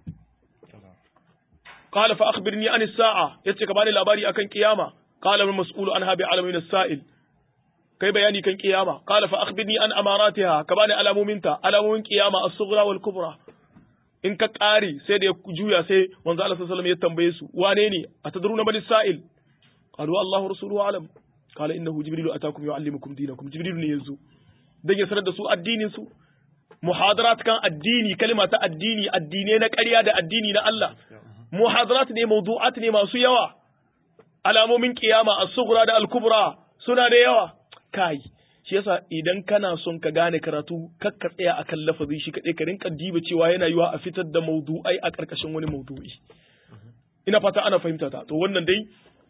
قال فأخبرني عن الساعة yace ka bani labari akan kiyama qala al mas'ulu anha bi alamin as-sa'il kai bayani kan kiyama qala fa akhbirni an amaratiha ka bani alamominta alamomin kiyama as-sughra wal kubra in ka kare sai da ya juya sai manzo Allah sallallahu alaihi wasallam ya tambaye su wane ne atadruna man as-sa'il qalu Allahu rasuluhu alam qala innahu jibrilu atakum yuallimukum dinakum jibril ne yazo dan ya sanar da su addinin su muhadarat kan addini kalma ta addini addine na ƙarya da addini na Allah muhadarat ne mawdu'at ne masu yawa alamomin kiyama as-sughra da al-kubra suna da yawa kai shi yasa idan kana son ka gane karatu kakka tsaya akan lafazi shi kadai ka rinka diba cewa yana yiwa a fitar da mawdu'ai a karkashin wani mawdu'i ina fata ana fahimta ta to wannan dai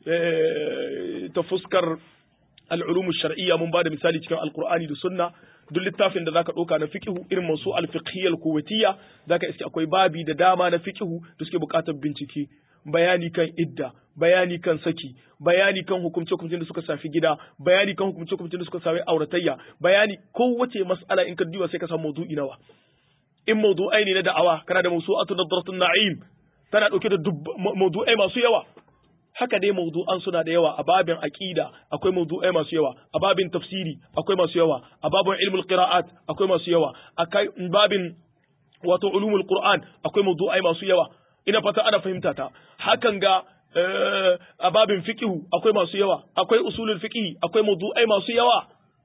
ta fuskar al'ulumu shar'iyya mun ba da misali cikin alkur'ani da sunna duk littafin da zaka ɗauka na fiqhu irin masu al-fiqhiyyal kuwaitiyya zaka iske akwai babi da dama na fiqhu da suke buƙatar bincike bayani kan idda bayani kan saki bayani kan hukumce hukumcin da suka shafi gida bayani kan hukumce hukumcin da suka shafi auratayya bayani kowace mas'ala in ka duba sai ka samu maudu'i nawa in maudu'ai ne na da'awa kana da mawsu'atu nadratun na'im tana dauke da maudu'ai masu yawa haka dai mawdu'an suna da yawa a babin aqida akwai mawdu'ai masu yawa a babin tafsiri akwai masu yawa a babin ilmul qira'at akwai masu yawa a babin wato ulumul qur'an akwai mawdu'ai masu yawa ina fata ana fahimta ta hakan ga a babin fiqhu akwai masu yawa akwai usulul fiqh akwai mawdu'ai masu yawa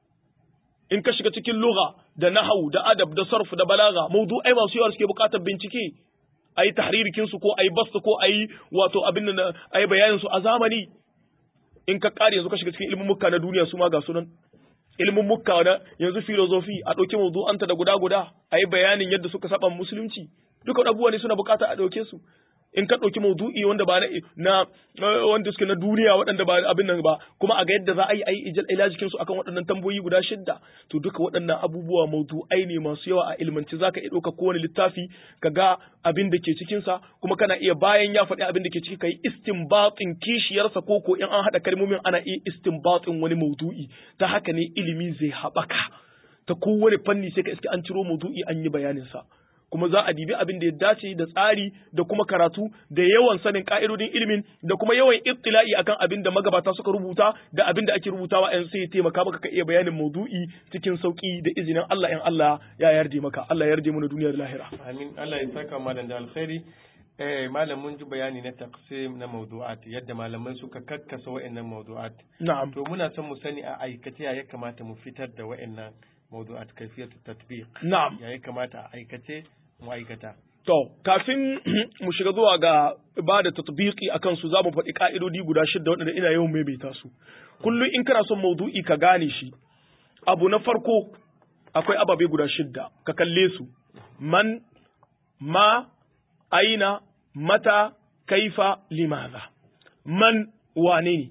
in ka shiga cikin lugha da nahwu da adab da sarf da balaga mawdu'ai masu yawa suke bukatar bincike ayi tahririkin su ko ayi basta ko ayi wato abin nan ayi bayanin su a zamani in ka kare yanzu ka shiga cikin ilimin mukka na duniya su ma ga sunan ilimin mukka na yanzu filozofi a ɗauki mawdu'anta da guda guda ayi bayanin yadda suka saba musulunci duka abubuwa ne suna bukata a ɗauke su in ka ɗauki maudu'i wanda ba na wanda suke na duniya waɗanda ba abin nan ba kuma a ga yadda za a yi a yi ilajikin su akan waɗannan tambayoyi guda shidda to duka waɗannan abubuwa maudu'ai ne masu yawa a ilmanci zaka iya ɗauka kowane littafi ka ga abin da ke cikin sa kuma kana iya bayan ya faɗi abin da ke ciki kai istinbatin kishiyarsa ko ko in an haɗa kalmomin ana iya istinbatin wani maudu'i ta haka ne ilimi zai haɓaka ta kowane fanni sai ka iske an ciro maudu'i an yi bayanin sa kuma za a dibi abin da ya dace da tsari da kuma karatu da yawan sanin ka'idodin ilimin da kuma yawan ittila'i akan abin da magabata suka rubuta da abin da ake rubutawa yan sai ya taimaka maka ka iya bayanin maudu'i cikin sauki da izinin Allah in Allah ya yarda maka Allah ya yarda mu na duniya da lahira amin Allah ya saka malam da alkhairi eh malam mun ji bayani na taqsim na mawdu'at yadda malaman suka kakkasa wa'annan mawdu'at na'am to muna son mu sani a aikace ya kamata mu fitar da wa'annan mawdu'at kayfiyatu tatbiq na'am ya kamata a aikace ma'aikata. To, kafin mu shiga zuwa ga ba da tatbiki a kansu za mu faɗi ƙa'idodi guda shidda waɗanda ina yawan maimaita su. Kullum in kana son maudu'i ka gane shi, abu na farko akwai ababe guda shidda, ka kalle su, man, ma, aina, mata, kaifa, limaza. Man wane ne?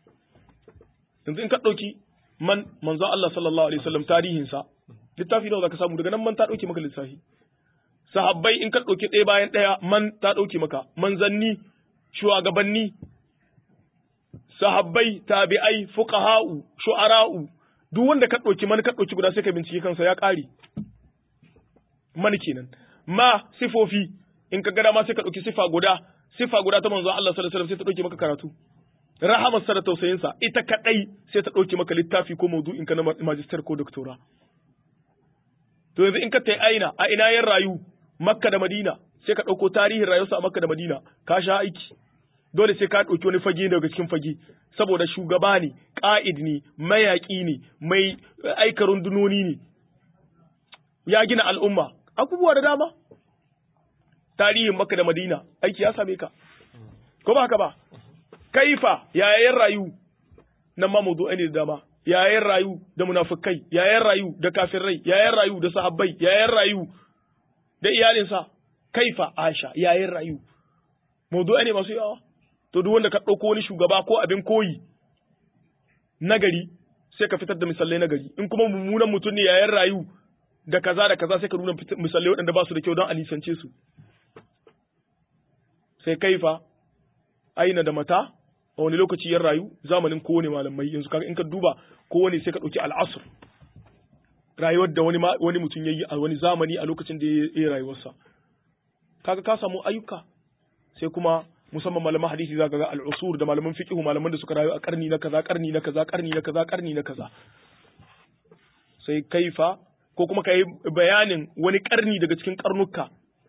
Yanzu in ka ɗauki man manzon Allah sallallahu alaihi wasallam tarihinsa, littafi nawa za ka samu daga nan man ta ɗauke maka lissafi. sahabbai in ka ɗauki ɗaya bayan ɗaya man ta ɗauke maka manzanni shugabanni sahabbai tabi'ai fuqaha'u shu'ara'u duk wanda ka ɗauki man ka ɗauki guda sai ka bincike kansa ya ƙare man kenan ma sifofi in ka gada ma sai ka ɗauki sifa guda sifa guda ta manzo Allah sallallahu alaihi wasallam sai ta ɗauke maka karatu rahamarsa da tausayinsa ita kadai sai ta ɗauke maka littafi ko maudu'in ka na magister ko doctora to yanzu in ka tai aina a ina yan rayu Makka da Madina sai ka ɗauko tarihin rayuwarsa a Makka da Madina ka sha aiki dole sai ka ɗauki wani fage daga cikin fage saboda shugaba ne ƙa'id ne mayaƙi ne mai aika rundunoni ne ya gina al'umma abubuwa da dama tarihin Makka da Madina aiki ya same ka ko ba haka ba kaifa yayayen rayu nan ma mawdu'ai ne da dama yayayen rayu da munafikai yayayen rayu da kafirai yayayen rayu da sahabbai yayayen rayu da iyalinsa kaifa Aisha yayin rayu mawdu'a ne masu yawa to duk wanda ka ɗauko wani shugaba ko abin koyi nagari sai ka fitar da misalai nagari in kuma mummunan mutum ne yayin rayu da kaza da kaza sai ka nuna misalai waɗanda ba su da kyau don a nisance su sai kaifa aina da mata a wani lokaci ya rayu zamanin kowane malamai yanzu kaga in ka duba kowane sai ka ɗauki al'asr rayuwar da wani wani mutum yayi a wani zamani a lokacin da ya yi rayuwarsa kaga ka samu ayyuka sai kuma musamman malaman hadisi zaka ga al-usur da malaman fiqh malaman da suka rayu a karni na kaza karni na kaza karni na kaza karni na kaza sai kaifa ko kuma kai bayanin wani karni daga cikin karnuka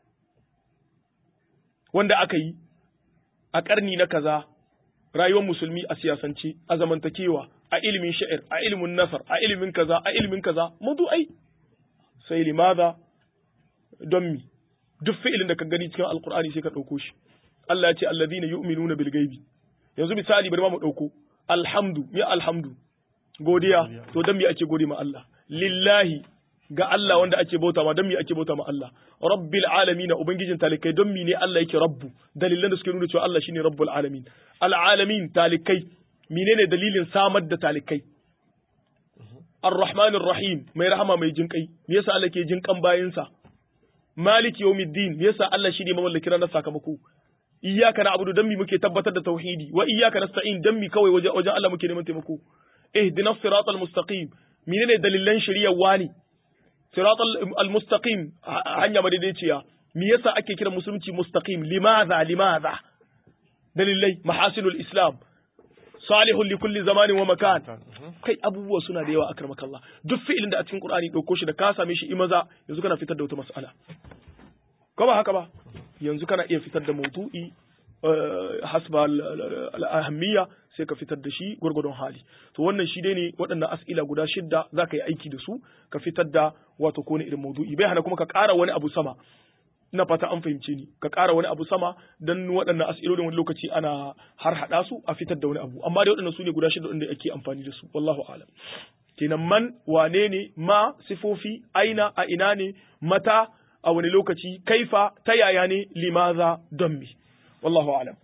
wanda aka yi a karni na kaza rayuwar musulmi a siyasance a zamantakewa a ilimin sha'ir a ilimin nasar a ilimin kaza a ilimin kaza ai sai limaza don mi duk fi'ilin da ka gani cikin alkur'ani sai ka ɗauko shi Allah ya ce alladhina yu'minuna bil ghaibi yanzu misali bari ma mu ɗauko alhamdu mi alhamdu godiya to dan me ake gode ma Allah lillahi ga Allah wanda ake bauta ma don me ake bauta ma Allah rabbil alamin ubangijin talikai don me ne Allah yake rabbu dalilan da suke nuna cewa Allah shine rabbul alamin al alamin talikai menene dalilin samar da talikai ar-rahmanir rahim mai rahama mai jinkai me yasa Allah ke jinkan bayinsa maliki yawmiddin me yasa Allah shine mamallakin ranar sakamako iyyaka na'budu dan mi muke tabbatar da tauhidi wa iyyaka nasta'in dan mi kawai waje wajen Allah muke neman taimako ihdinas siratal mustaqim menene dalilan shari'ar wani siratal almustaqim hanya madaidaiciya me yasa ake kira musulunci mustaqim limadha limadha dalilai mahasinul islam salihun li kulli zamanin wa makan kai abubuwa suna da yawa akramakallah duk fi'ilin da a cikin qur'ani dauko shi da ka same shi imaza yanzu kana fitar da wata mas'ala ko ba haka ba yanzu kana iya fitar da maudu'i hasba al-ahammiya sai ka fitar da shi gwargwadon hali to wannan shi dai ne waɗannan as'ila guda shidda za ka yi aiki da su ka fitar da wato ko irin maudu'i bai hana kuma ka ƙara wani abu sama ina fata an fahimce ni ka ƙara wani abu sama dan waɗannan as'ilolin wani lokaci ana har haɗa su a fitar da wani abu amma dai waɗannan su ne guda shidda wanda ake amfani da su wallahu a'lam kenan man wane ne ma sifofi aina a ina ne mata a wani lokaci kaifa ta yaya ne limaza don mi wallahu a'lam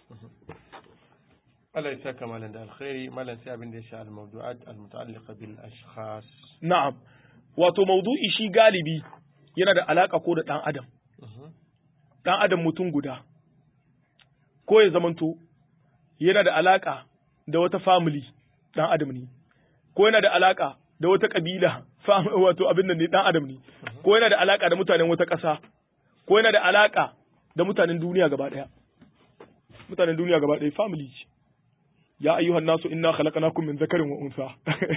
Allah ya saka malam da alkhairi malam sai abin da ya sha al-mawdu'at al-muta'alliqa bil ashkhas na'am wato mawdu'i shi galibi yana da alaka ko da dan adam dan adam mutum guda ko ya zamanto yana da alaka da wata family dan adam ne ko yana da alaka da wata kabila wato abin nan ne dan adam ne ko yana da alaka da mutanen wata ƙasa ko yana da alaka da mutanen duniya gaba ɗaya mutanen duniya gaba ɗaya family ce ya ayyuhan nasu inna khalaqnakum min dhakarin wa unsa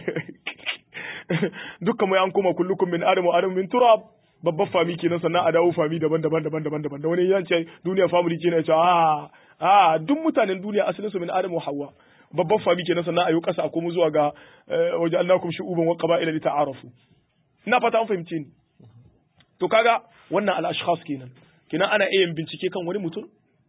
dukkan mu an koma kullukum min adam wa adam min turab babban fami kenan sannan a dawo fami daban-daban daban-daban daban da wani ya ce duniya family ce ne ya ce a a duk mutanen duniya asalin su min adam wa hawa babban fami kenan sannan a yi kasa a komo zuwa ga waje annakum shu'uban wa qaba'ila li ta'arafu ina fata an fahimce ni to kaga wannan al-ashkhas kenan kenan ana iya bincike kan wani mutum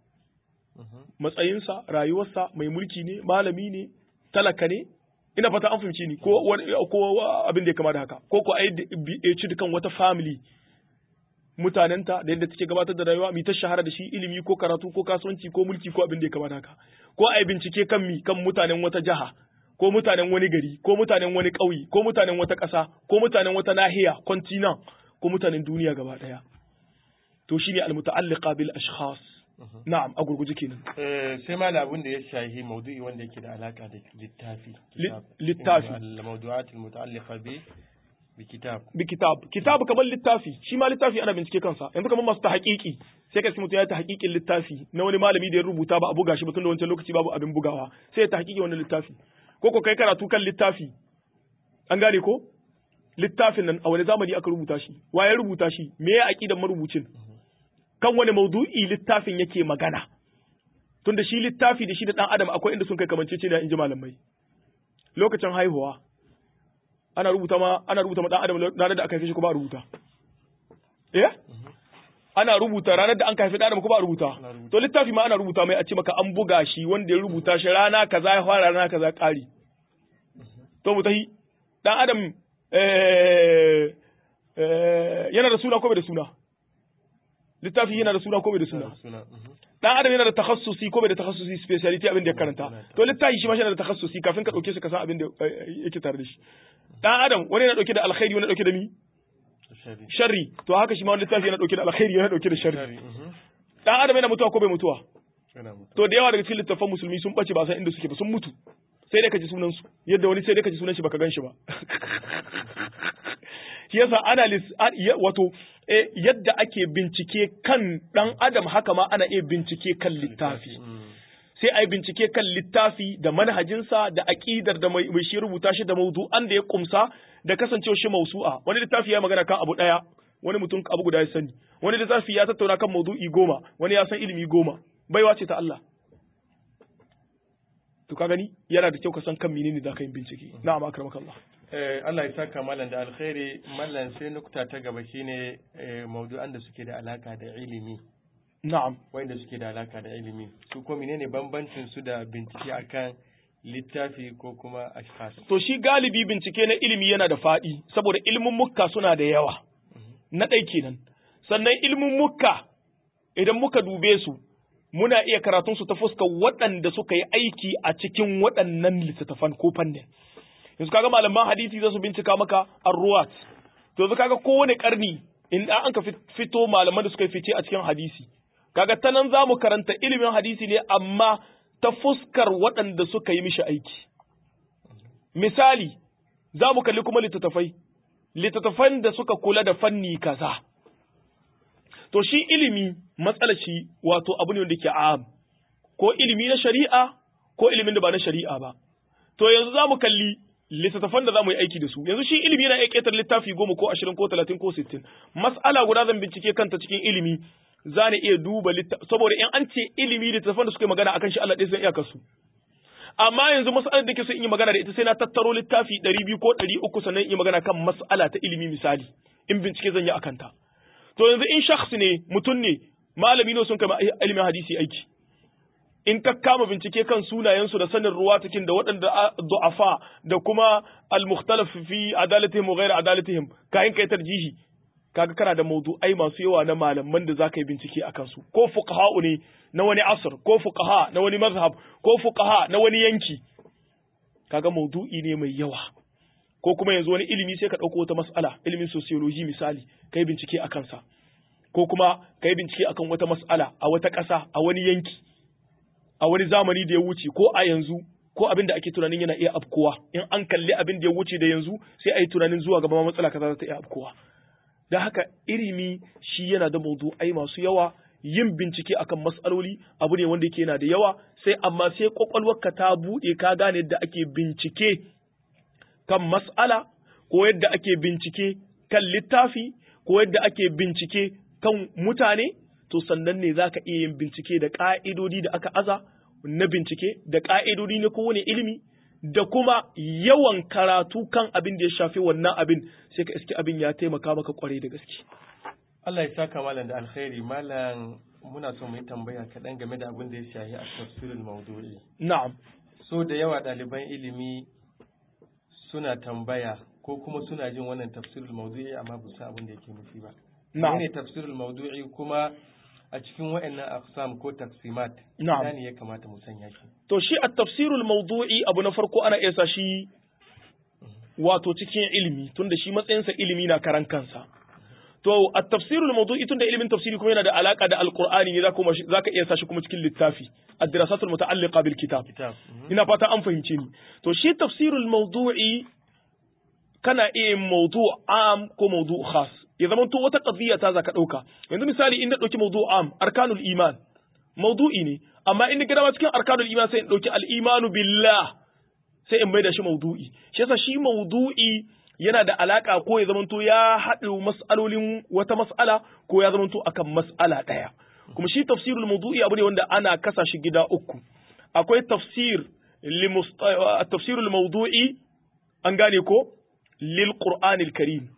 matsayinsa rayuwarsa mai mulki ne malami ne talaka ne ina fata an fahimci ni ko ko abin da ya kama da haka ko ko ai ci dukan wata family mutanenta da yadda take gabatar da rayuwa mi ta shahara da shi ilimi ko karatu ko kasuwanci ko mulki ko abin da ya kama da haka ko ai bincike kan mi kan mutanen wata jaha ko mutanen wani gari ko mutanen wani ƙauye ko mutanen wata ƙasa ko mutanen wata nahiya continent ko mutanen duniya gaba ɗaya to shine al-muta'alliqa bil ashkhas na'am a gurguje kenan sai ma abin da ya shahi maudu'i wanda yake da alaka da littafi littafi al-mawdu'at al-muta'alliqa bi bi kitab bi kitab kitab kamar littafi shi ma littafi ana bincike kansa yanzu kamar masu ta haƙiƙi sai ka mutum ya ta haƙiƙin littafi na wani malami da ya rubuta ba a buga shi ba tun da wancan lokaci babu abin bugawa sai ya ta haƙiƙi wannan littafi ko ko kai karatu kan littafi an gane ko littafin nan a wani zamani aka rubuta shi wa ya rubuta shi me ya aqidan marubucin kan wani maudu'i littafin yake magana tunda shi littafi da shi da dan adam akwai inda sun kai kamanceceniya in ji malamai lokacin haihuwa ana rubuta ma ana rubuta ma dan adam ranar da aka haife shi ko ba rubuta eh ana rubuta ranar da an haife dan adam ko ba rubuta to littafi ma ana rubuta mai a ce maka an buga shi wanda ya rubuta shi rana kaza ya fara rana kaza kari to mutahi dan adam eh yana da suna ko bai da suna littafi yana da suna ko bai da suna dan adam yana da takhassusi ko bai da takhassusi speciality abin da ya karanta to littafi shi ma yana da takhassusi kafin ka dauke shi ka san abin da yake tare da shi dan adam wani yana dauke da alkhairi wani dauke da mi sharri to haka shi ma wani littafi yana dauke da alkhairi yana dauke da sharri dan adam yana mutuwa ko bai mutuwa to da yawa daga cikin littafan musulmi sun bace ba san inda suke ba sun mutu sai dai ka ji sunan su yadda wani sai dai ka ji sunan shi baka gan shi ba shi yasa ana wato yadda ake bincike kan dan adam haka ma ana iya bincike kan littafi sai a yi bincike kan littafi da manhajinsa da aƙidar da mai shi rubuta shi da maudu'an da ya kumsa da kasancewa shi mausu'a wani littafi ya magana kan abu ɗaya wani mutum abu guda ya sani wani littafi ya tattauna kan maudu'i goma wani ya san ilimi goma baiwa ce ta Allah to ka gani yana da kyau ka san kan menene da ka yi bincike na'am akramaka Allah Allah ya saka mallan da alkhairi mallan sai nukta ta gaba shine maudu'an da suke da alaka da ilimi na'am wanda suke da alaka da ilimi su ko menene bambancin su da bincike akan littafi ko kuma ashkhas to shi galibi bincike na ilimi yana da faɗi saboda ilimin mukka suna da yawa na ɗai kenan sannan ilimin mukka idan muka dube su muna iya karatun su ta fuskar waɗanda suka yi aiki a cikin waɗannan littattafan ko fannin yanzu kaga malaman hadisi za su bincika maka arruwat to yanzu kaga kowane karni in an ka fito malaman da suka yi fice a cikin hadisi kaga ta nan za mu karanta ilimin hadisi ne amma ta fuskar waɗanda suka yi mishi aiki misali za mu kalli kuma littattafai littattafan da suka kula da fanni kaza to shi ilimi matsalar shi wato abu ne wanda ke am ko ilimi na shari'a ko ilimin da ba na shari'a ba to yanzu za mu kalli littattafan da za mu yi aiki da su yanzu shi ilimi yana iya ƙetar littafi goma ko ashirin ko talatin ko sittin mas'ala guda zan bincike kanta cikin ilimi za ni iya duba saboda in an ce ilimi littattafan da suka yi magana akan shi Allah ɗaya san iyakar su amma yanzu mas'alar da ke so in yi magana da ita sai na tattaro littafi ɗari biyu ko ɗari uku sannan in yi magana kan mas'ala ta ilimi misali in bincike zan yi akan ta to yanzu in shakhs ne mutum ne malami ne sun kama ilimin hadisi aiki in ka kama bincike kan sunayensu da sanin ruwatakin da waɗanda du'afa da kuma al-mukhtalaf fi adalatihim wa ghayr adalatihim kayan kai tarjihi kaga kana da mawdu'ai masu yawa na malaman da zaka yi bincike akan su ko fuqaha ne na wani asr ko fuqaha na wani mazhab ko fuqaha na wani yanki kaga mawdu'i ne mai yawa ko kuma yanzu wani ilimi sai ka ɗauko wata mas'ala ilimin sociology misali kai bincike akan sa ko kuma kai bincike akan wata mas'ala a wata ƙasa a wani yanki a wani zamani da ya wuce ko a yanzu ko abin da ake tunanin yana iya afkowa in an kalli abin da ya wuce da yanzu sai a yi tunanin zuwa gaba matsala kaza za ta iya afkowa da haka ilimi shi yana da mawdu'ai masu yawa yin bincike akan matsaloli abu ne wanda yake yana da yawa sai amma sai kwakwalwarka ta buɗe ka gane yadda ake bincike kan mas'ala ko yadda ake bincike kan littafi ko yadda ake bincike kan mutane to sannan ne zaka iya yin bincike da ƙa'idodi da aka aza na bincike da ƙa'idodi na kowane ilimi da kuma yawan karatu kan abin da ya shafi wannan abin sai ka iske abin ya taimaka maka kwarai da gaske. Allah ya saka malam da alkhairi malam muna so mu yi tambaya kaɗan game da abin da ya shafi a tafsirul maudu'i. Na'am. So da yawa ɗaliban ilimi suna tambaya ko kuma suna jin wannan tafsirul maudu'i amma ba su abin da yake nufi ba. Na'am. ne tafsirul maudu'i kuma a cikin wa'annan aqsam ko taksimat Na'am. ina ne ya kamata mu sanya shi To shi a tafsirul mawdu'i abu na farko ana iya sa shi wato cikin ilimi tunda shi matsayinsa ilimi na karan kansa. To a tafsirul mawdu'i tunda ilimin tafsiri kuma yana da alaka da alqur'ani ne zaka zaka iya sa shi kuma cikin littafi ad-dirasatul muta'alliqa bil kitab. kitab mhm. Ina fata an fahimce ni. To shi tafsirul mawdu'i kana iya yin mawdu' am ko mawdu' khas. Ya zama to wata qadiyya ta zaka dauka. Yanzu misali in na dauki mawdu' am arkanul iman mawdu'i ne amma in gida ma cikin arkanul iman sai in dauki al-imanu billah sai in maida shi mawdu'i. Shi yasa shi mawdu'i yana da alaka ko ya zamanto ya haɗu mas'alolin wata mas'ala ko ya zamanto akan mas'ala ɗaya. Kuma shi tafsirul mawdu'i abu ne wanda ana kasa shi gida uku. Akwai tafsir li musta- tafsirul mawdu'i an gane ko lil Qur'anil Karim.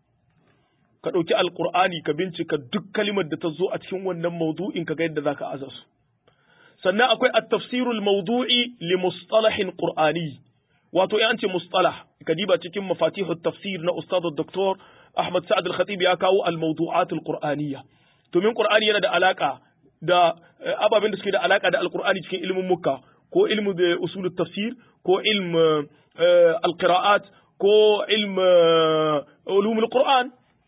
Ka ɗauki Alƙur'ani ka bincika duk kalimar da ta zo a cikin wannan mawdu'in ka ga yadda zaka aza su. Sannan akwai at-tafsirul mawdu'i li mustalahin Qur'ani. wato ya ce mustalah ka diba cikin mafatihut tafsir na ustad Dr. Ahmad Sa'ad al-Khatib ya kawo al-mawdu'at al-Qur'aniyya to min Qur'ani yana da alaka da eh, ababen da suke da alaka da al-Qur'ani cikin ilmin mukka ko ilmu da usul tafsir ko ilm eh, al-qira'at ko ilm eh, ulum al-Qur'an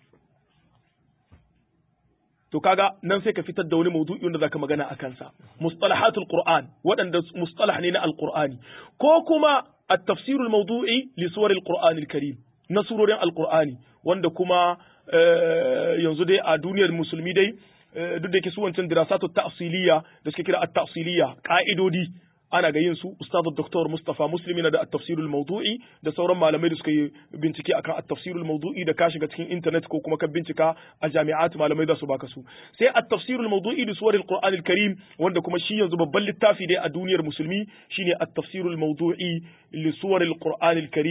to kaga nan sai ka fitar da wani maudu'i wanda zaka magana a kansa mustalahatul qur'an waɗanda mustalah ne na alqur'ani ko kuma at-tafsirul mawdu'i li suwaril qur'anil karim na surorin alqur'ani wanda kuma eh, yanzu dai a duniyar musulmi dai eh, duk da yake su wancan dirasatu ta'siliya da suke kira at-ta'siliya ka'idodi ana ga yin su ustadu doktor Mustafa Muslim yana da at-tafsirul mawdu'i da sauran malamai da suka yi bincike akan at-tafsirul mawdu'i da ka shiga cikin internet ko kuma ka bincika a jami'at malamai za su baka su sai at-tafsirul mawdu'i da suwaril qur'anil karim wanda kuma shi yanzu babban littafi dai a duniyar musulmi shine at-tafsirul mawdu'i li suwaril qur'anil karim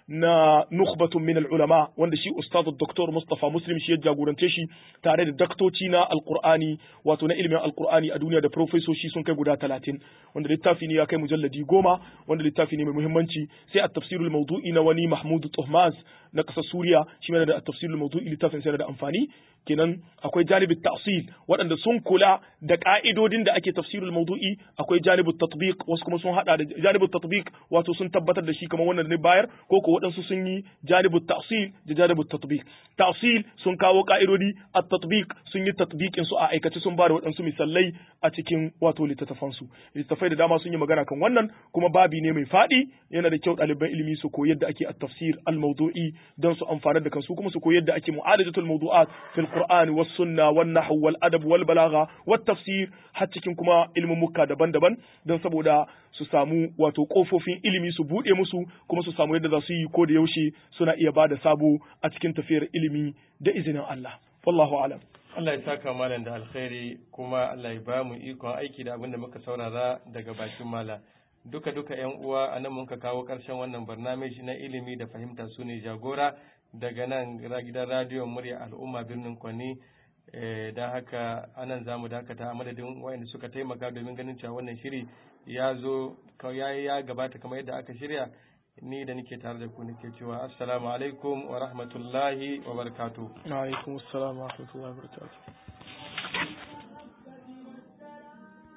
na nukhbatun min ulama wanda shi ustaz Dr. Mustafa Muslim shi ya jagorance shi tare da daktoci na alqur'ani wato na ilimin alqur'ani a duniya da profesoshi sun kai guda 30 wanda littafi ne ya kai mujalladi goma wanda littafi ne mai muhimmanci sai at-tafsirul mawdu'i na wani Mahmud Tuhmaz na kasar Suriya shi ma da at-tafsirul mawdu'i littafin sai da amfani kenan akwai janibin ta'sil waɗanda sun kula da ka'idodin da ake tafsirul mawdu'i akwai janibin tatbiq wasu kuma sun hada da janibin tatbiq wato sun tabbatar da shi kamar wannan ne bayar ko ko waɗansu sun yi janibin ta'sil da janibin tatbiq ta'sil sun kawo ka'idodi at-tatbiq sun yi tatbiqin su a aikace sun ba da waɗansu misalai a cikin wato littattafan su littattafai da dama sun yi magana kan wannan kuma babi ne mai faɗi yana da kyau ɗaliban ilimi su koyi yadda ake at-tafsir al-mawdu'i don su amfana da kansu kuma su koyi yadda ake mu'alajatul mawdu'at fil القرآن والسنة والنحو والأدب والبلاغة والتفسير حتى cikin kuma ilimin mukka daban-daban don saboda su samu wato kofofin ilimi su buɗe musu kuma su samu yadda za su yi ko da yaushe suna iya bada sabo a cikin tafiyar ilimi da izinin Allah wallahu alam Allah ya saka malam da alkhairi kuma Allah ya ba mu ikon aiki da abin da muka saurara daga bakin mala duka duka yan uwa anan mun ka kawo ƙarshen wannan barnamiji na ilimi da fahimta su ne jagora daga nan gidan radiyon murya al'umma birnin Kwani don haka anan za mu dakata a madadin wayanda suka taimaka domin ganin cewa wannan shiri ya zo ya gabata kamar yadda aka shirya ni da nake tare da ku nake cewa assalamu alaikum wa rahmatullahi wa barakatuh wa alaikum assalam wa rahmatullahi wa barakatuh